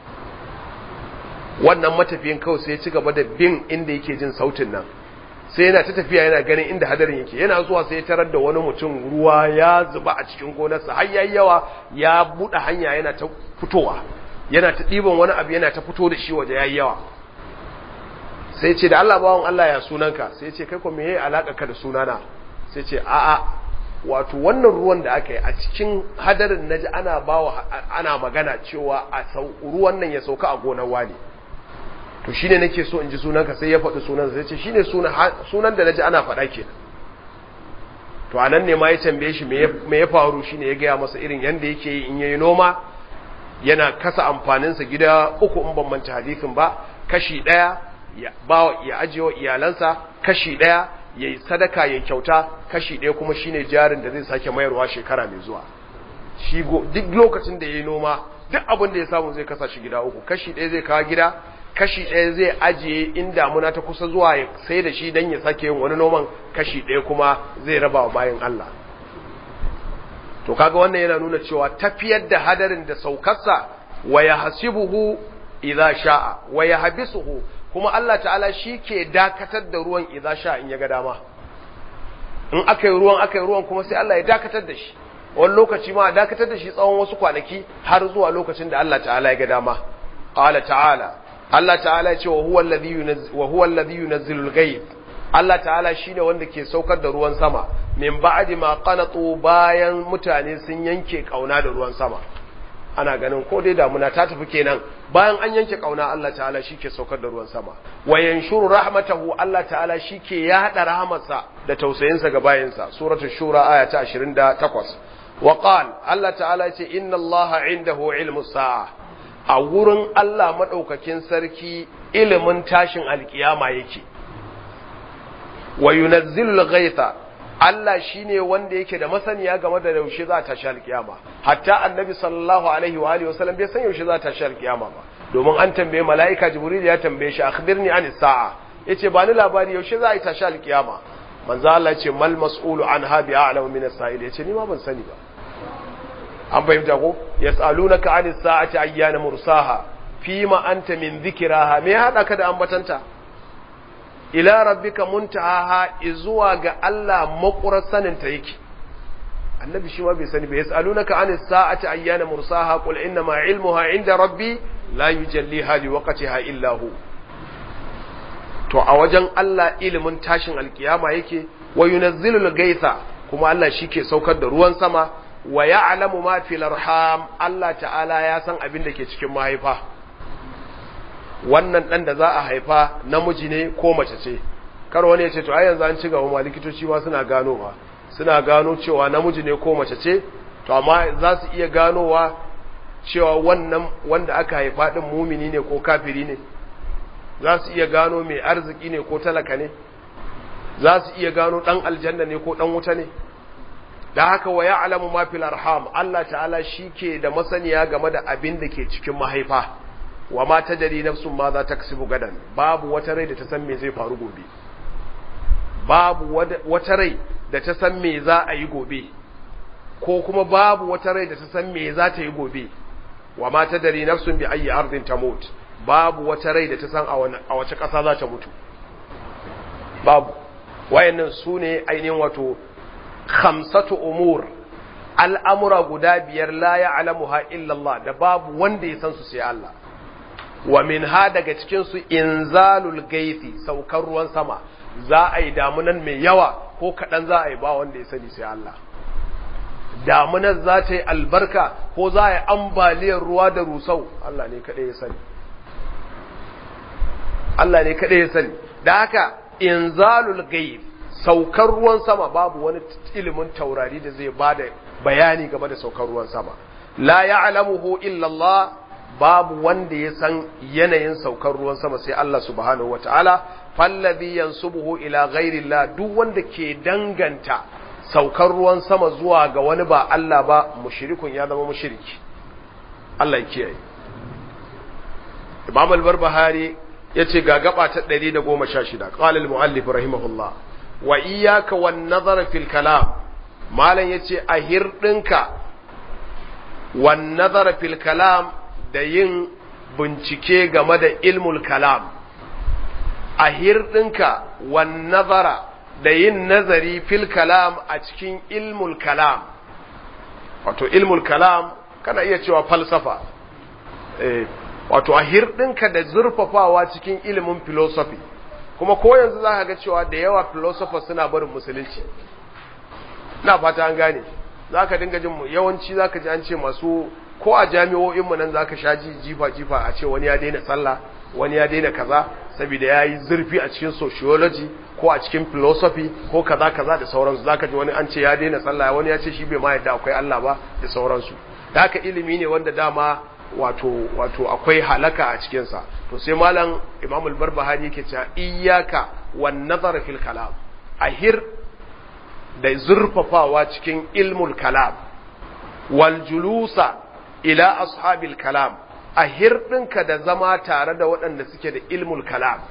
Speaker 1: wannan matafiyin kawai sai ya ci gaba da bin inda yake jin sautin nan sai yana ta tafiya yana ganin inda hadarin yake yana zuwa sai ya tarar da wani mutum ruwa ya zuba a cikin gonarsa har yayi yawa ya buɗe hanya yana ta fitowa yana ta ɗiban wani abu yana ta fito da shi waje yayi yawa sai ce da Allah bawon Allah ya sunanka sai ce kai ko me yayi alaka ka da sunana sai ce a'a wato wannan ruwan da aka yi a cikin hadarin naji ana bawa ana magana cewa a ruwan nan ya sauka a gonar wani to shine nake so in ji sunanka sai ya faɗi sunan sai ce shine sunan da naji ana faɗa kenan to anan ne ma ya tambaye shi me ya faru shine ya gaya masa irin yanda yake yi in yayi noma yana kasa amfaninsa gida uku in ban manta hadisin ba kashi ɗaya ya ba ya ajiye wa iyalansa kashi ɗaya ya yi sadaka ya kyauta kashi ɗaya kuma shine jarin da zai sake mayarwa shekara mai zuwa shi duk lokacin da ya yi noma duk abin da ya samu zai kasa shi gida uku kashi ɗaya zai kawo gida kashi ɗaya zai ajiye in damuna ta kusa zuwa ya sai da shi don ya sake yin wani noman kashi ɗaya kuma zai raba wa bayan Allah to kaga wannan yana nuna cewa tafiyar da hadarin da saukarsa wa ya hasibuhu idza sha'a wa ya habisuhu kuma Allah ta'ala shi ke dakatar da ruwan idza sha'a in ya ga dama in aka yi ruwan aka yi ruwan kuma sai Allah ya dakatar da shi wani lokaci ma a dakatar da shi tsawon wasu kwanaki har zuwa lokacin da Allah ta'ala ya ga dama qala ta'ala Allah ta'ala ya ce wa huwa alladhi yunazzilu wa huwa alladhi yunazzilu al-ghayb Allah ta'ala shine wanda ke saukar da ruwan sama min ba'di ma qanatu bayan mutane sun yanke kauna da ruwan sama ana ganin ko dai damuna ta tafi kenan bayan an yanke kauna Allah ta'ala shike saukar da ruwan sama wa yanshuru rahmatahu Allah ta'ala shike yada rahamarsa da tausayinsa ga bayinsa suratul shura aya ta 28 wa qal Allah ta'ala ya ce inna Allah indahu ilmus sa'a a wurin Allah madaukakin sarki ilimin tashin alkiyama yake wa yunazzilul ghaitha Allah shine wanda yake da masaniya game da yaushe za ta shal kiyama hatta annabi sallallahu alaihi wa alihi wasallam bai san yaushe za ta shal kiyama ba domin an tambaye malaika jibril ya tambaye shi akhbirni anis sa'a yace ba ni labari yaushe za a ta shal kiyama manzo Allah yace mal mas'ulu anha bi a'lamu min as-sa'il yace ni ma ban sani ba an fahimta ko yas'alunaka anis sa'ati ayyana mursaha fima anta min dhikraha me hada ka da ambatanta ila rabbika muntahaha izuwa ga Allah makurar saninta yake annabi shi ma bai sani ba yasalunaka anis sa'ati ayyana mursaha qul inna ma ilmuha inda rabbi la yujalliha liwaqtiha illa hu to a wajen Allah ilimin tashin alkiyama yake wa yunazzilul gaitha kuma Allah shike saukar da ruwan sama wa ya'lamu ma fil arham Allah ta'ala ya san abin da ke cikin mahaifa wannan ɗan da za a haifa namiji ne ko mace ce kar wani ya ce to ai yanzu an ci gaba ma likitoci ma suna ganowa suna gano cewa namiji ne ko mace ce to amma za su iya ganowa cewa wannan wanda aka haifa din mumini ne ko kafiri ne za su iya gano mai arziki ne ko talaka ne za su iya gano dan aljanna ne ko dan wuta ne da haka wa ya'lamu ma fil arham Allah ta'ala shike da masaniya game da abin da ke cikin mahaifa wa ma tadri nafsun ma za ta kasibu gadan babu wata rai da ta san me zai faru gobe babu wata rai da ta san me za a yi gobe ko kuma babu wata rai da ta san me za ta yi gobe wa ma tadri nafsun bi ayi ardin tamut babu wata rai da ta san a wace ƙasa za ta mutu babu wayannan su ne ainihin wato khamsatu umur al'amura guda biyar la ya'lamuha illa Allah da babu wanda ya san su sai Allah wa min ha daga cikin su inzalul gaithi saukar ruwan sama za a yi damunan mai yawa ko kaɗan za a yi ba wanda ya sani sai Allah damunar za ta yi albarka ko za a yi ambaliyar ruwa da rusau Allah ne kaɗai ya sani Allah ne kaɗai ya sani da haka inzalul gaith saukar ruwan sama babu wani ilimin taurari da zai bada bayani game da saukar ruwan sama la ya'lamuhu illa Allah babu wanda ya san yanayin saukar ruwan sama sai Allah subhanahu wataala fallazi yansubuhu ila ghairi Allah duk wanda ke danganta saukar ruwan sama zuwa ga wani ba Allah ba mushrikun ya zama mushriki Allah ya kiyaye Imam al-Barbahari yace ga gaba ta 116 qala al-muallif rahimahullah wa iyyaka wan nazara fil kalam malan yace a hirdinka wan nazara fil kalam da yin bincike game da ilmul kalam a hirdinka wan nazara da yin nazari fil kalam a cikin ilmul kalam wato ilmul kalam kana iya cewa falsafa eh wato a hirɗinka da zurfafawa cikin ilimin philosophy kuma ko yanzu za ka ga cewa da yawa philosophers suna barin musulunci na fata an gane za ka dinga jin yawanci za ka ji an ce masu ko a jami'o'inmu nan za ka sha ji jifa-jifa a ce wani ya daina sallah wani ya daina kaza saboda ya yi zurfi a cikin sociology ko a cikin philosophy ko kaza kaza da sauransu za ka ji wani an ce ya daina sallah wani ya ce shi bai ma yadda akwai Allah ba da sauransu da haka ilimi ne wanda dama wato wato akwai halaka a cikinsa to sai malam imam al-barbahari yake cewa iyyaka wan nazar fil kalam ahir da zurfafawa cikin ilmul kalam wal julusa ila ashabil kalam ahir ɗinka da zama tare da waɗanda suke da ilmul kalam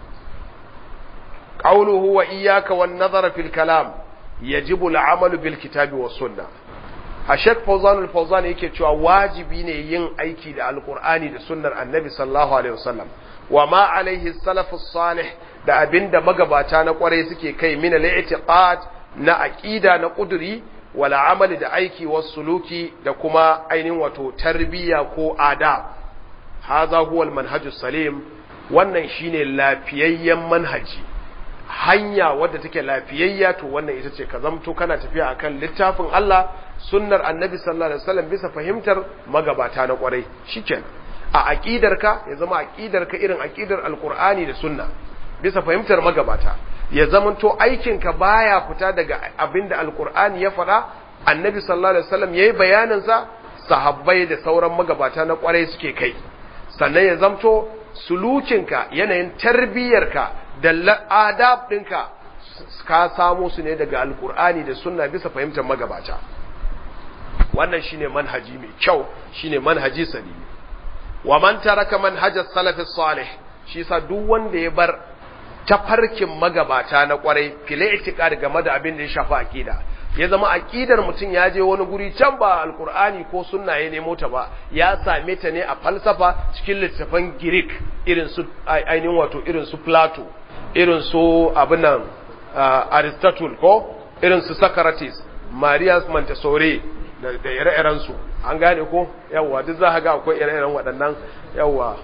Speaker 1: qawluhu wa iyyaka wan nazar fil kalam yajibu al-amalu bil kitabi was sunnah a shek fauzan al-fauzan yake cewa wajibi ne yin aiki da alkur'ani da sunnar annabi sallallahu alaihi wasallam wa ma alaihi salafus salih da abinda magabata na kwarai suke kai min al-i'tiqad na aqida na kuduri wala amali da aiki was suluki da kuma ainihin wato tarbiyya ko adab hadha huwa al-manhajus salim wannan shine lafiyayyen manhaji hanya wadda take lafiyayya to wannan ita ce ka zamto kana tafiya akan littafin Allah sunnar annabi sallallahu alaihi wasallam bisa fahimtar magabata na kwarai shikenan a aqidarka ya zama aqidarka irin aqidar alqur'ani da sunna bisa fahimtar magabata ya zamanto aikinka baya fita daga abinda alqur'ani ya faɗa annabi sallallahu alaihi wasallam yayi bayanin sa sahabbai da sauran magabata na kwarai suke kai sannan ya zamto sulukinka yanayin tarbiyyarka da adab ɗinka ka samo su ne daga alkur'ani da sunna bisa fahimtar magabata wannan shine manhaji mai kyau shine manhaji salimi wa man taraka manhajas salafis salih shi sa duk wanda ya bar tafarkin magabata na kwarai file itiqad game da abin da ya shafi aqida ya zama aqidar mutum ya je wani guri can ba alkur'ani ko sunna ya nemo ta ba ya same ta ne a falsafa cikin littafan greek irin su ainihin wato irin su plato irin su abinan aristotle ko irin su socrates marias montessori da ire-iren su an gane ko yawwa duk za ga akwai ire-iren waɗannan yawwa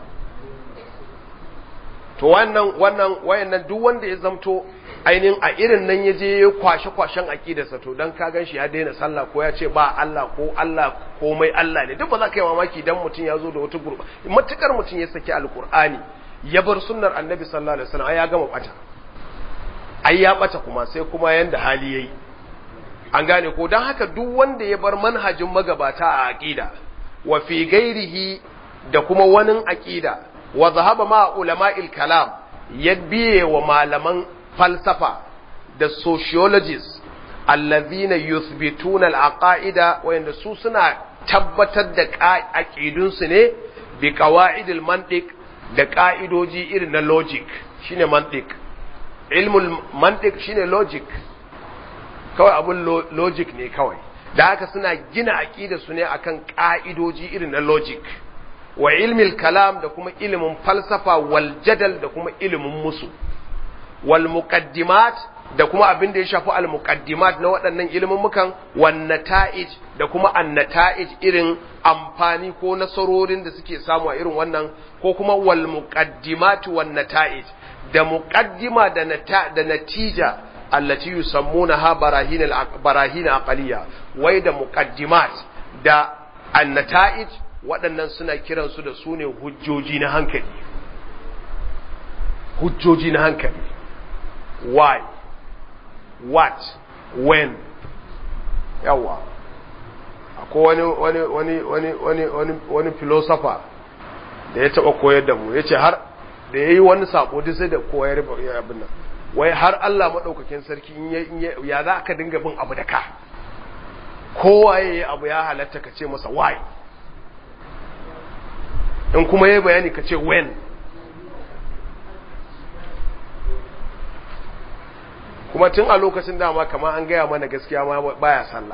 Speaker 1: to wannan wannan wayannan duk wanda ya zamto ainihin a irin nan ya je ya kwashe-kwashen aƙidarsa to don ka gan shi ya daina sallah ko ya ce ba Allah ko Allah komai Allah ne duk ba za ka yi mamaki dan mutum ya zo da wata gurba matukar mutum ya saki alkur'ani ya bar sunnar annabi sallallahu alaihi wasallam ai ya gama bata ai ya bata kuma sai kuma yanda hali yayi an gane ko dan haka duk wanda ya bar manhajin magabata a aqida wa fi gairihi da kuma wani aqida wa zahaba ma ulama'il kalam ya biye wa malaman falsafa da sociologists allazina yuthbituna al-aqaida wayanda su suna tabbatar da aqidunsu ne bi qawaidil mantiq da ka'idoji irin na logic shine mantiq ilmul mantiq shine logic kawai abun logic ne kawai da haka suna gina aqida su ne akan ka'idoji irin na logic wa ilmil kalam da kuma ilimin falsafa wal jadal da kuma ilimin musu wal muqaddimat da kuma abin da ya shafi al muqaddimat na waɗannan ilimin mukan wan nata'ij da kuma an nata'ij irin amfani ko nasarorin da suke samu a irin wannan ko kuma wal muqaddimat wan nata'ij da muqaddima da nata da natija allati yusammunaha barahin al barahin aqliya wai da muqaddimat da an nata'ij waɗannan suna kiransu da su ne hujjoji na hankali hujjoji na hankali why what when yawa akwai wani wani wani wani wani wani wani philosopher da ya taɓa koyar da mu ya ce har da ya yi wani sako duk sai da koyar abin nan wai har Allah maɗaukakin sarki ya za ka dinga bin abu da ka kowa ya yi abu ya halatta ka ce masa why in kuma ya bayani ka ce when kuma tun a lokacin dama kamar an gaya mana gaskiya ma baya sallah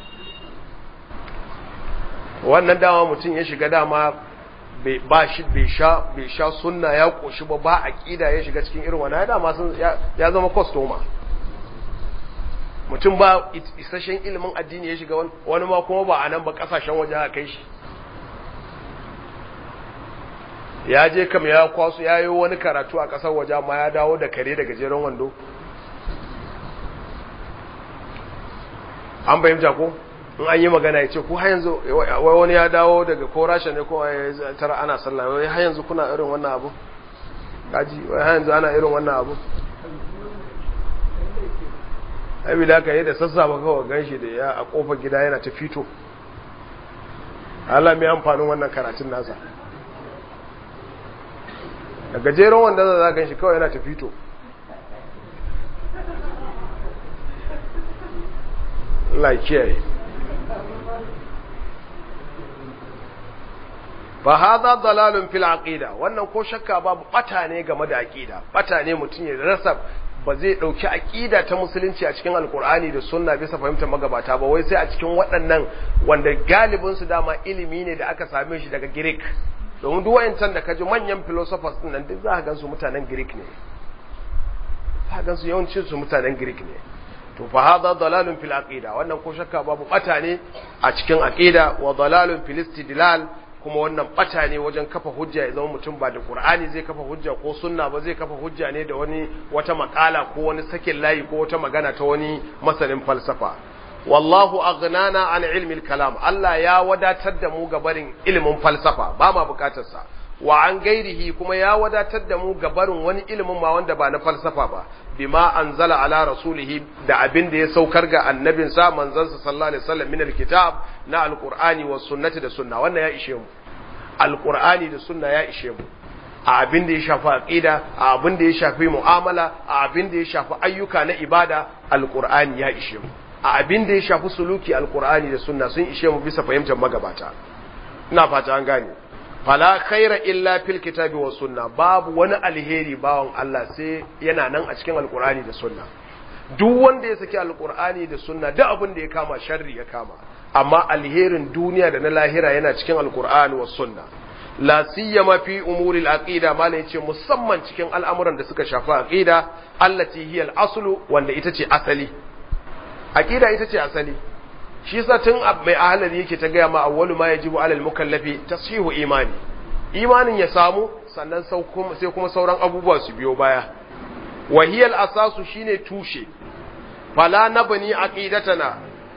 Speaker 1: wannan dama mutum ya shiga dama ba shi bai sha bai sha sunna ya koshi ba ba aqida ya shiga cikin irin wannan dama sun ya zama customer mutum ba isasshen ilimin addini ya shiga wani ma kuma ba a nan ba kasashen waje aka kai shi ya je kam ya kwaso ya yi wani karatu a ƙasar waje ma ya dawo da kare da gajeren wando an bayyanta ko in an yi magana ya ce ku har yanzu wai wani ya dawo daga ko rasha ne ko ya tara ana sallah wai har yanzu kuna irin wannan abu gaji wai har yanzu ana irin wannan abu abi da aka yi da sassafa kawai ganshi da ya a kofar gida yana ta fito Allah mai amfanin wannan karatun nasa da gajeren wanda za gan shi kawai yana tafito laikiyar ba haza dalalun fil aqida wannan ko shakka babu bata ne game da aqida bata ne mutum ya rasa ba zai dauki aqida ta musulunci a cikin alkur'ani da sunna bisa fahimtar magabata ba wai sai a cikin waɗannan wanda galibin su dama ilimi ne da aka same shi daga Greek domin duk wayancan da kaji manyan philosophers din nan duk za ka gansu mutanen Greek ne za ka gansu yawancin su mutanen Greek ne to fa hadha dalalun fil aqida wannan ko shakka babu bata ne a cikin aqida wa dalalun fil istidlal kuma wannan bata ne wajen kafa hujja ya zama mutum ba da Qur'ani zai kafa hujja ko sunna ba zai kafa hujja ne da wani wata makala ko wani sakin layi ko wata magana ta wani masanin falsafa wallahu aghnana an ilmi kalam Allah ya wadatar da mu ga barin ilimin falsafa ba ma bukatar sa wa an gairihi kuma ya wadatar da mu ga barin wani ilimin ma wanda ba na falsafa ba bima anzala ala rasulihi da abin da ya saukar ga annabin sa manzon sa sallallahu alaihi wasallam min alkitab na alqur'ani was sunnati da sunna wannan ya ishe mu alqur'ani da sunna ya ishe mu a abin da ya shafi aqida a abin da ya shafi mu'amala a abin da ya shafi ayyuka na ibada alqur'ani ya ishe mu a abin da ya shafi suluki alqur'ani da sunna sun ishe mu bisa fahimtar magabata ina fata an gane fala khaira illa fil kitabi was sunna babu wani alheri bawon Allah sai yana nan a cikin alqur'ani da sunna duk wanda ya saki alqur'ani da sunna duk abin da ya kama sharri ya kama amma alherin duniya da na lahira yana cikin alqur'ani was sunna la siyama fi umuri al-aqida mala yace musamman cikin al'amuran da suka shafi aqida allati hiya al-aslu wanda ita ce asali aqida ita ce asali shi yasa tun mai ahalari yake ta gaya ma awwalu ma yajibu alal mukallafi tashihu imani imanin ya samu sannan sai kuma sauran abubuwa su biyo baya wahiyal asasu shine tushe fala nabni aqidatana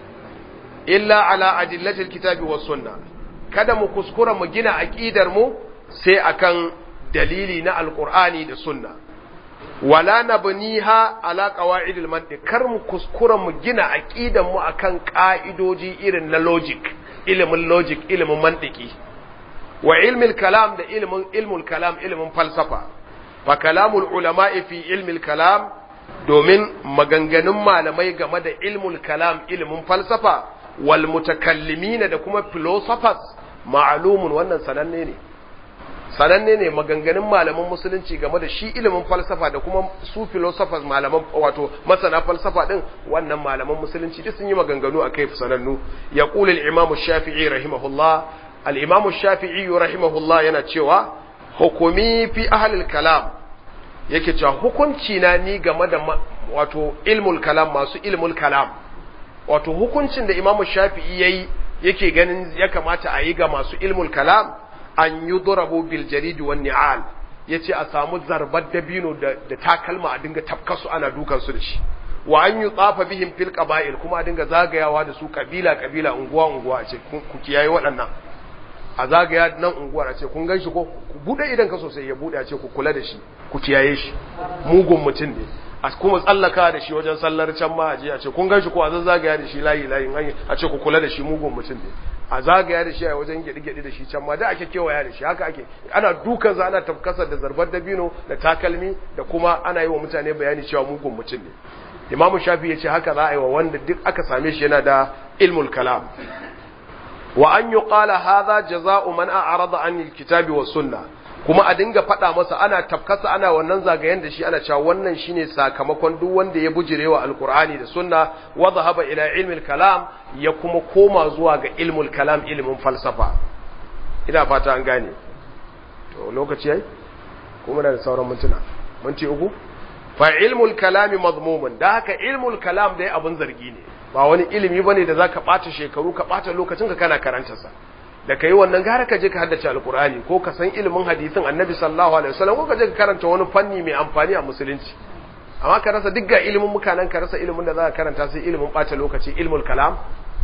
Speaker 1: illa ala adillatil kitabi was sunna kada mu kuskura mu gina aqidar mu sai akan dalili na alqur'ani da sunna wala nabniha ala qawaidil mantiq kar mu kuskura mu gina aqidan mu akan ka'idoji irin na logic ilimin logic ilimin mantiki wa ilmil kalam da ilimin ilmul kalam ilimin falsafa fa kalamul ulama'i fi ilmil kalam domin maganganun malamai game da ilmul kalam ilimin falsafa wal mutakallimina da kuma philosophers ma'lumun wannan sananne ne sananne ne maganganun malaman musulunci game da shi ilimin falsafa da kuma su philosophers malaman wato masana falsafa din wannan malaman musulunci duk sun yi maganganu a kai sanannu ya kula al-imam shafi'i rahimahullah al-imam shafi'i rahimahullah yana cewa hukumi fi ahli kalam yake cewa hukunci na ni game da wato ilmul kalam masu ilmul kalam wato hukuncin da imam shafi'i yayi yake ganin ya kamata a yi ga masu ilmul kalam an yi durabu bil jaridi wan ni'al yace a samu zarbar dabino da, da takalma a dinga tafkasu ana dukan su da shi wa an yi tsafa bihim fil qaba'il kuma a dinga zagayawa da su kabila kabila unguwa unguwa a ce ku kiyaye waɗannan a zagaya nan unguwar a ce kun gan shi ko ku bude idan ka sosai ya bude a ce ku kula da shi ku kiyaye shi mugun mutum ne a kuma tsallaka da shi wajen sallar can ma a je a ce kun gan shi ko a zazzagaya da shi layi layin a ce ku kula da shi mugun mutum ne a zagaya da shi a wajen gyaɗi-gyaɗi da shi can ma da ake kewaya da shi haka ake ana dukan za ana tafkasa da zarbar dabino da takalmi da kuma ana yi wa mutane bayani cewa mugun mutum ne imamu shafi ya ce haka za a yi wa wanda duk aka same shi yana da ilmul kalam wa an yi ƙala haza jaza'u man a'rada an kitabi wa sunna kuma a dinga faɗa masa ana tafkasa ana wannan zagayen da shi ana cewa wannan shine sakamakon duk wanda ya bujirewa alkur'ani da sunna wa zahaba ila ilmil kalam ya kuma koma zuwa ga ilmul kalam ilmin falsafa ina fata an gane to lokaci yayi kuma da sauran mintuna minti uku fa ilmul kalami mazmumun da haka ilmul kalam dai abun zargi ne ba wani ilimi bane da zaka bata shekaru ka bata lokacin ka kana karanta sa da kai wannan gara ka je ka haddace alkur'ani ko ka san ilimin hadisin annabi sallallahu alaihi wasallam ko ka je ka karanta wani fanni mai amfani a musulunci amma ka rasa duk ga ilimin mukanan ka rasa ilimin da za ka karanta sai ilimin bata lokaci ilmul kalam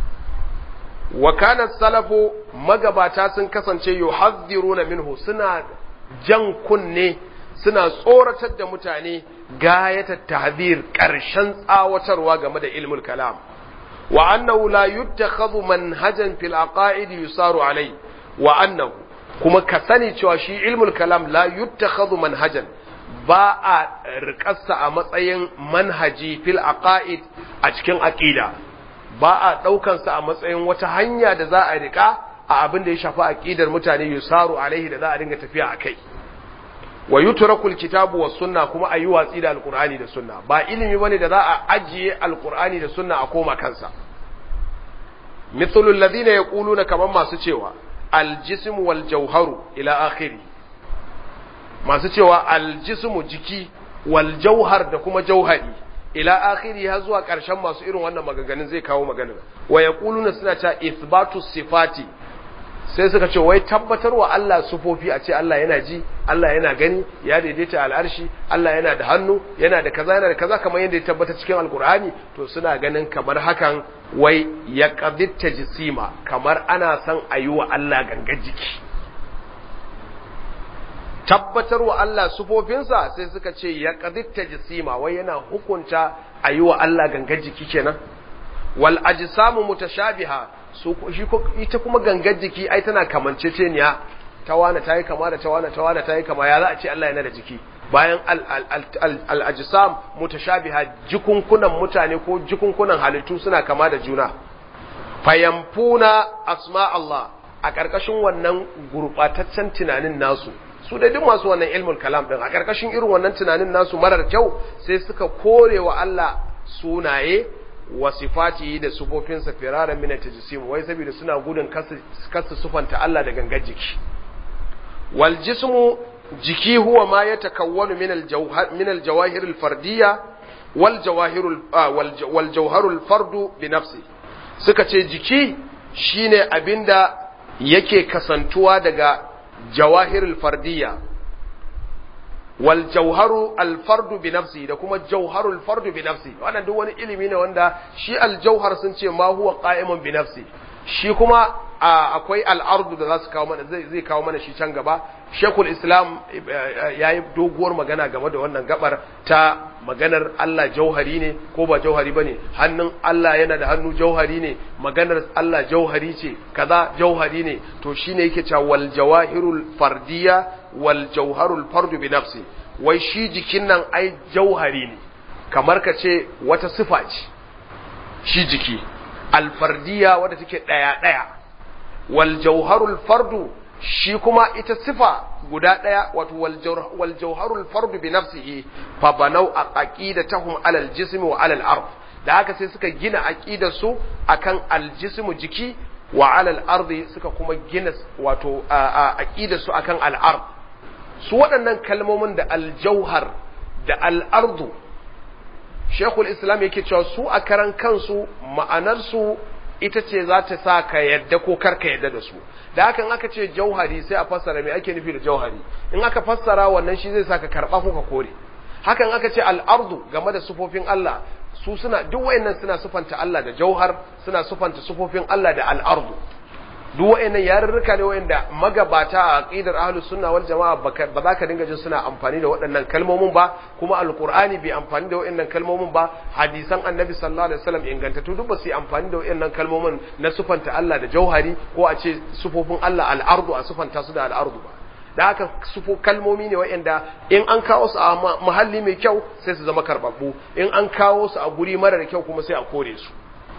Speaker 1: wa kana salafu magabata sun kasance yuhadhiruna minhu suna jan kunne suna tsoratar da mutane gayatar tahdhir karshen tsawatarwa game da ilmul kalam وأنه لا يتخذ منهجا في العقائد يسار عليه وأنه كما كسني شواشي علم الكلام لا يتخذ منهجا ba a rikarsa a matsayin manhaji fil aqaid a cikin aqida ba a daukansa a matsayin wata hanya da za a rika a abin da ya shafi aqidar mutane yusaru alaihi da za a dinga tafiya akai wa yutraku alkitabu was sunna kuma ayi watsi da alqur'ani da sunna ba ilimi bane da za a ajiye alqur'ani da sunna a koma kansa mithlu alladhina yaquluna kaman masu cewa aljism wal jawharu ila akhiri masu cewa aljismu jiki wal jawhar da kuma jauhari ila akhiri har zuwa karshen masu irin wannan maganganun zai kawo maganar wa yaquluna suna ta ithbatu sifati sai suka ce wai tabbatar wa Allah sufofi a ce Allah yana ji Allah yana gani ya daidaita al'arshi Allah yana da hannu yana da kaza yana da kaza kamar yadda ya tabbata cikin alkur'ani to suna ganin kamar hakan wai ya qaditta jisima kamar ana son a yi wa Allah gangar jiki tabbatar wa Allah sufofinsa sai suka ce ya qaditta jisima wai yana hukunta a yi wa Allah gangar jiki kenan wal ajsamu mutashabiha su shi ita kuma gangar jiki ai tana kamanceceniya ta wane ta yi kama da ta wane ta wane ta yi kama ya za a ce Allah yana da jiki bayan al-ajsam mutashabiha jikunkunan mutane ko jikunkunan halittu suna kama da juna fayamfuna asma Allah a ƙarƙashin wannan gurɓataccen tunanin nasu su da duk masu wannan ilmul kalam din a ƙarƙashin irin wannan tunanin nasu marar kyau sai suka kore wa Allah sunaye wa sifati da sufofinsa firaran min tajsim wai saboda suna gudun kasu sufanta Allah da gangar jiki wal jismu jiki huwa ma yatakawwanu min al jawhar min al jawahir al fardiyya wal jawahir wal jawhar al fardu bi nafsi suka ce jiki shine abinda yake kasantuwa daga jawahir al fardiyya wal jauharu al fardu bi nafsi da kuma jauharu al fardu bi nafsi wannan duk wani ilimi ne wanda shi al jauhar sun ce ma huwa qa'imun bi nafsi shi kuma akwai al'ardu da za su kawo mana zai kawo mana shi can gaba shekul islam ya yi doguwar magana game da wannan gabar ta maganar Allah jauhari ne ko ba jauhari ba ne hannun Allah yana da hannu jauhari ne maganar Allah jauhari ce kaza jauhari ne to shi ne yake cewa wal jawahirul fardiya wal jauharul fardu bi nafsi wai shi jikin nan ai jauhari ne kamar ka ce wata sifa ce shi jiki alfardiya wadda take daya daya wal jauharul fardu shi kuma ita sifa guda ɗaya wato wal jauharul fardu bi nafsihi fa banau aqidatahum ala al jism wa ala al ard da haka sai suka gina aqidar su akan al jism jiki wa ala al ard suka kuma gina wato aqidar su akan al ard su waɗannan kalmomin da al jauhar da al ardu Sheikhul Islam yake cewa su a karan kansu ma'anar su ita ce za ta sa ka yadda ko kar ka yadda da su da hakan aka ce jauhari sai a fassara me ake nufi da jauhari in aka fassara wannan shi zai sa ka karba ko ka kore hakan aka ce al'ardu game da sufofin Allah su suna duk wayannan suna sufanta Allah da jauhar suna sufanta sufofin Allah da al'ardu duk wayannan yarurruka ne wayanda magabata a aqidar ahlus sunna wal jamaa ba za ka dinga jin suna amfani da waɗannan kalmomin ba kuma alqur'ani bai amfani da wayannan kalmomin ba hadisan annabi sallallahu alaihi wasallam ingantattu duk ba su amfani da wayannan kalmomin na sufanta Allah da jauhari ko a ce sufofin Allah al'ardu a sufanta su da al'ardu ba da haka sufo kalmomi ne wa'anda in an kawo su a muhalli mai kyau sai su zama karbabbu in an kawo su a guri marar kyau kuma sai a kore su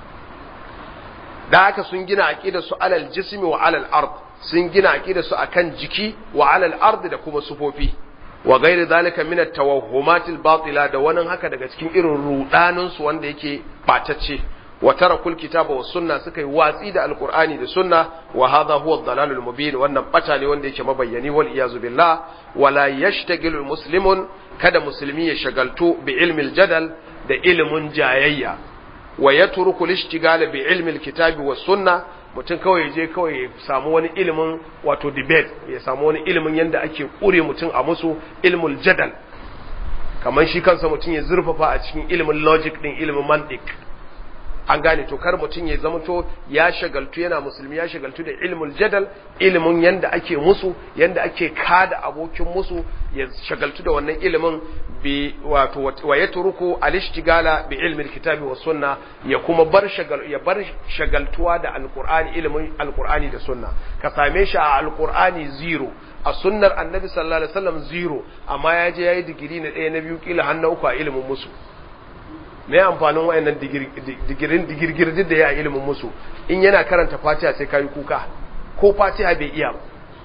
Speaker 1: da haka sun gina aqida su alal jismi wa alal ard sun gina aqida su akan jiki wa alal ard da kuma sufofi wa gairi zalika min at-tawahhumat al-batila da wannan haka daga cikin irin rudanin su wanda yake batacce wa tarakul kitaba was sunna suka yi watsi da alqur'ani da sunna wa hadha huwa ad-dalalul mubin wannan bata ne wanda yake mabayyani wal iyazu billah wala yashtagilu muslimun kada musulmi ya shagaltu bi ilmi jadal da ilimin jayayya wa yatruku al-ishtigala bi ilmi al-kitabi was sunna mutum kawai je kawai ya samu wani ilimin wato debate ya samu wani ilimin yanda ake kure mutum a musu ilmul jadal kamar shi kansa mutum ya zurfafa a cikin ilimin logic din ilimin mantiq an gane to kar mutum ya zama to ya shagaltu yana musulmi ya shagaltu da ilmul jadal ilimin yanda ake musu yanda ake kada abokin musu ya shagaltu da wannan ilimin bi wato wa yatruku al-ishtigala bi ilmi al-kitabi was sunna ya kuma bar shagal ya bar shagaltuwa da alqur'ani ilimin alqur'ani da sunna ka same shi a alqur'ani zero a sunnar annabi sallallahu alaihi wasallam zero amma ya je yayi digiri na ɗaya na biyu kila har na uku a ilimin musu me amfanin wayannan digirin digirgir da ya ilimin musu in yana karanta fatiha sai kayi kuka ko fatiha bai iya ba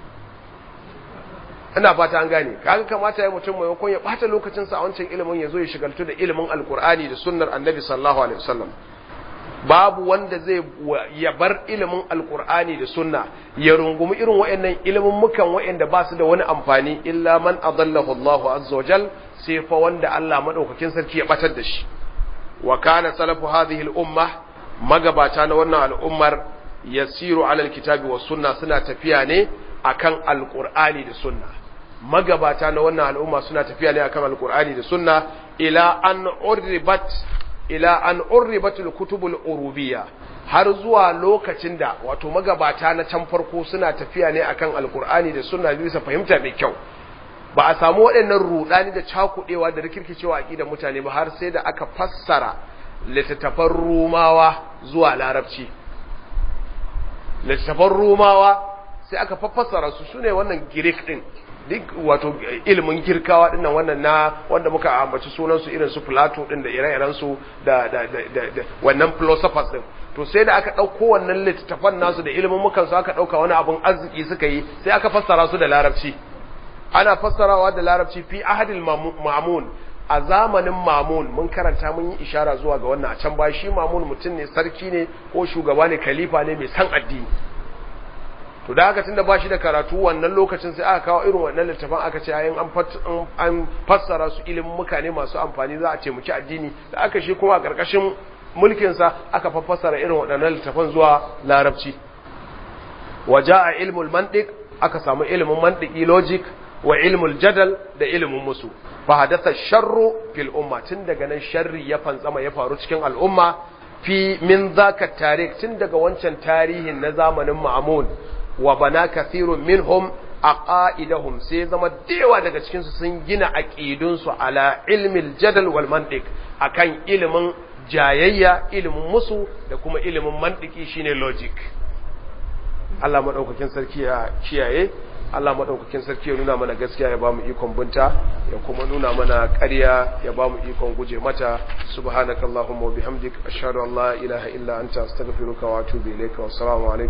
Speaker 1: ina fata an gane kaga kamata ya mutum maimakon ya bata lokacin sa a wancan ilimin ya zo ya shigaltu da ilimin alkur'ani da sunnar annabi sallallahu alaihi wasallam babu wanda zai ya bar ilimin alkur'ani da sunna ya rungumi irin wayannan ilimin mukan wayanda ba su da wani amfani illa man adallahu Allahu azza wajal sai fa wanda Allah madaukakin sarki ya batar da shi wa kana salafu hadhihi al-umma magabata na wannan al'ummar yasiru ala al-kitabi was sunna suna tafiya ne akan al-qur'ani da sunna magabata na wannan al'umma suna tafiya ne akan al-qur'ani da sunna ila an urribat ila an urribat al-kutub al-urubiyya har zuwa lokacin da wato magabata na can farko suna tafiya ne akan al-qur'ani da sunna bisa fahimta mai kyau ba a samu waɗannan rudani da cakuɗewa da rikirkicewa a ƙidan mutane ba har sai da aka fassara littattafan rumawa zuwa larabci littattafan rumawa sai aka fassara su sune wannan girik ɗin duk wato ilimin girkawa dinnan wannan na wanda muka ambaci sunan su irin su Plato din da ire-iren su da da da wannan philosophers din to sai da aka dauko wannan littattafan nasu da ilimin mukan su aka dauka wani abun arziki suka yi sai aka fassara su da larabci ana fassarawa da larabci fi ahadil mamun a zamanin mamun mun karanta mun yi ishara zuwa ga wannan a can ba shi mamun mutum ne sarki ne ko shugaba ne khalifa ne mai san addini to da haka tunda ba shi da karatu wannan lokacin sai aka kawo irin wannan littafin aka ce ayin an fassara su ilimin mukane masu amfani za a ce muki addini da aka shi kuma a karkashin mulkinsa aka fassara irin waɗannan littafan zuwa larabci waja'a ilmul mantiq aka samu ilimin mantiki logic wa ilmul jadal da ilimin musu fa hadatha sharru fil umma tun daga nan sharri ya fantsama ya faru cikin al'umma fi min zaka tarikh tun daga wancan tarihin na zamanin ma'amun wa bana kathirun minhum aqaidahum sai zama dewa daga cikin su sun gina aqidun su ala ilmil jadal wal mantiq akan ilimin jayayya ilimin musu da kuma ilimin mantiki shine logic Allah madaukakin sarki ya kiyaye Allah madaukakin sarki ya nuna mana gaskiya ya bamu ikon bunta ya kuma nuna mana ƙarya ya bamu ikon guje mata subhanakallahumma wa bihamdik ashhadu an la ilaha illa anta astaghfiruka wa atubu ilayka wa assalamu alaikum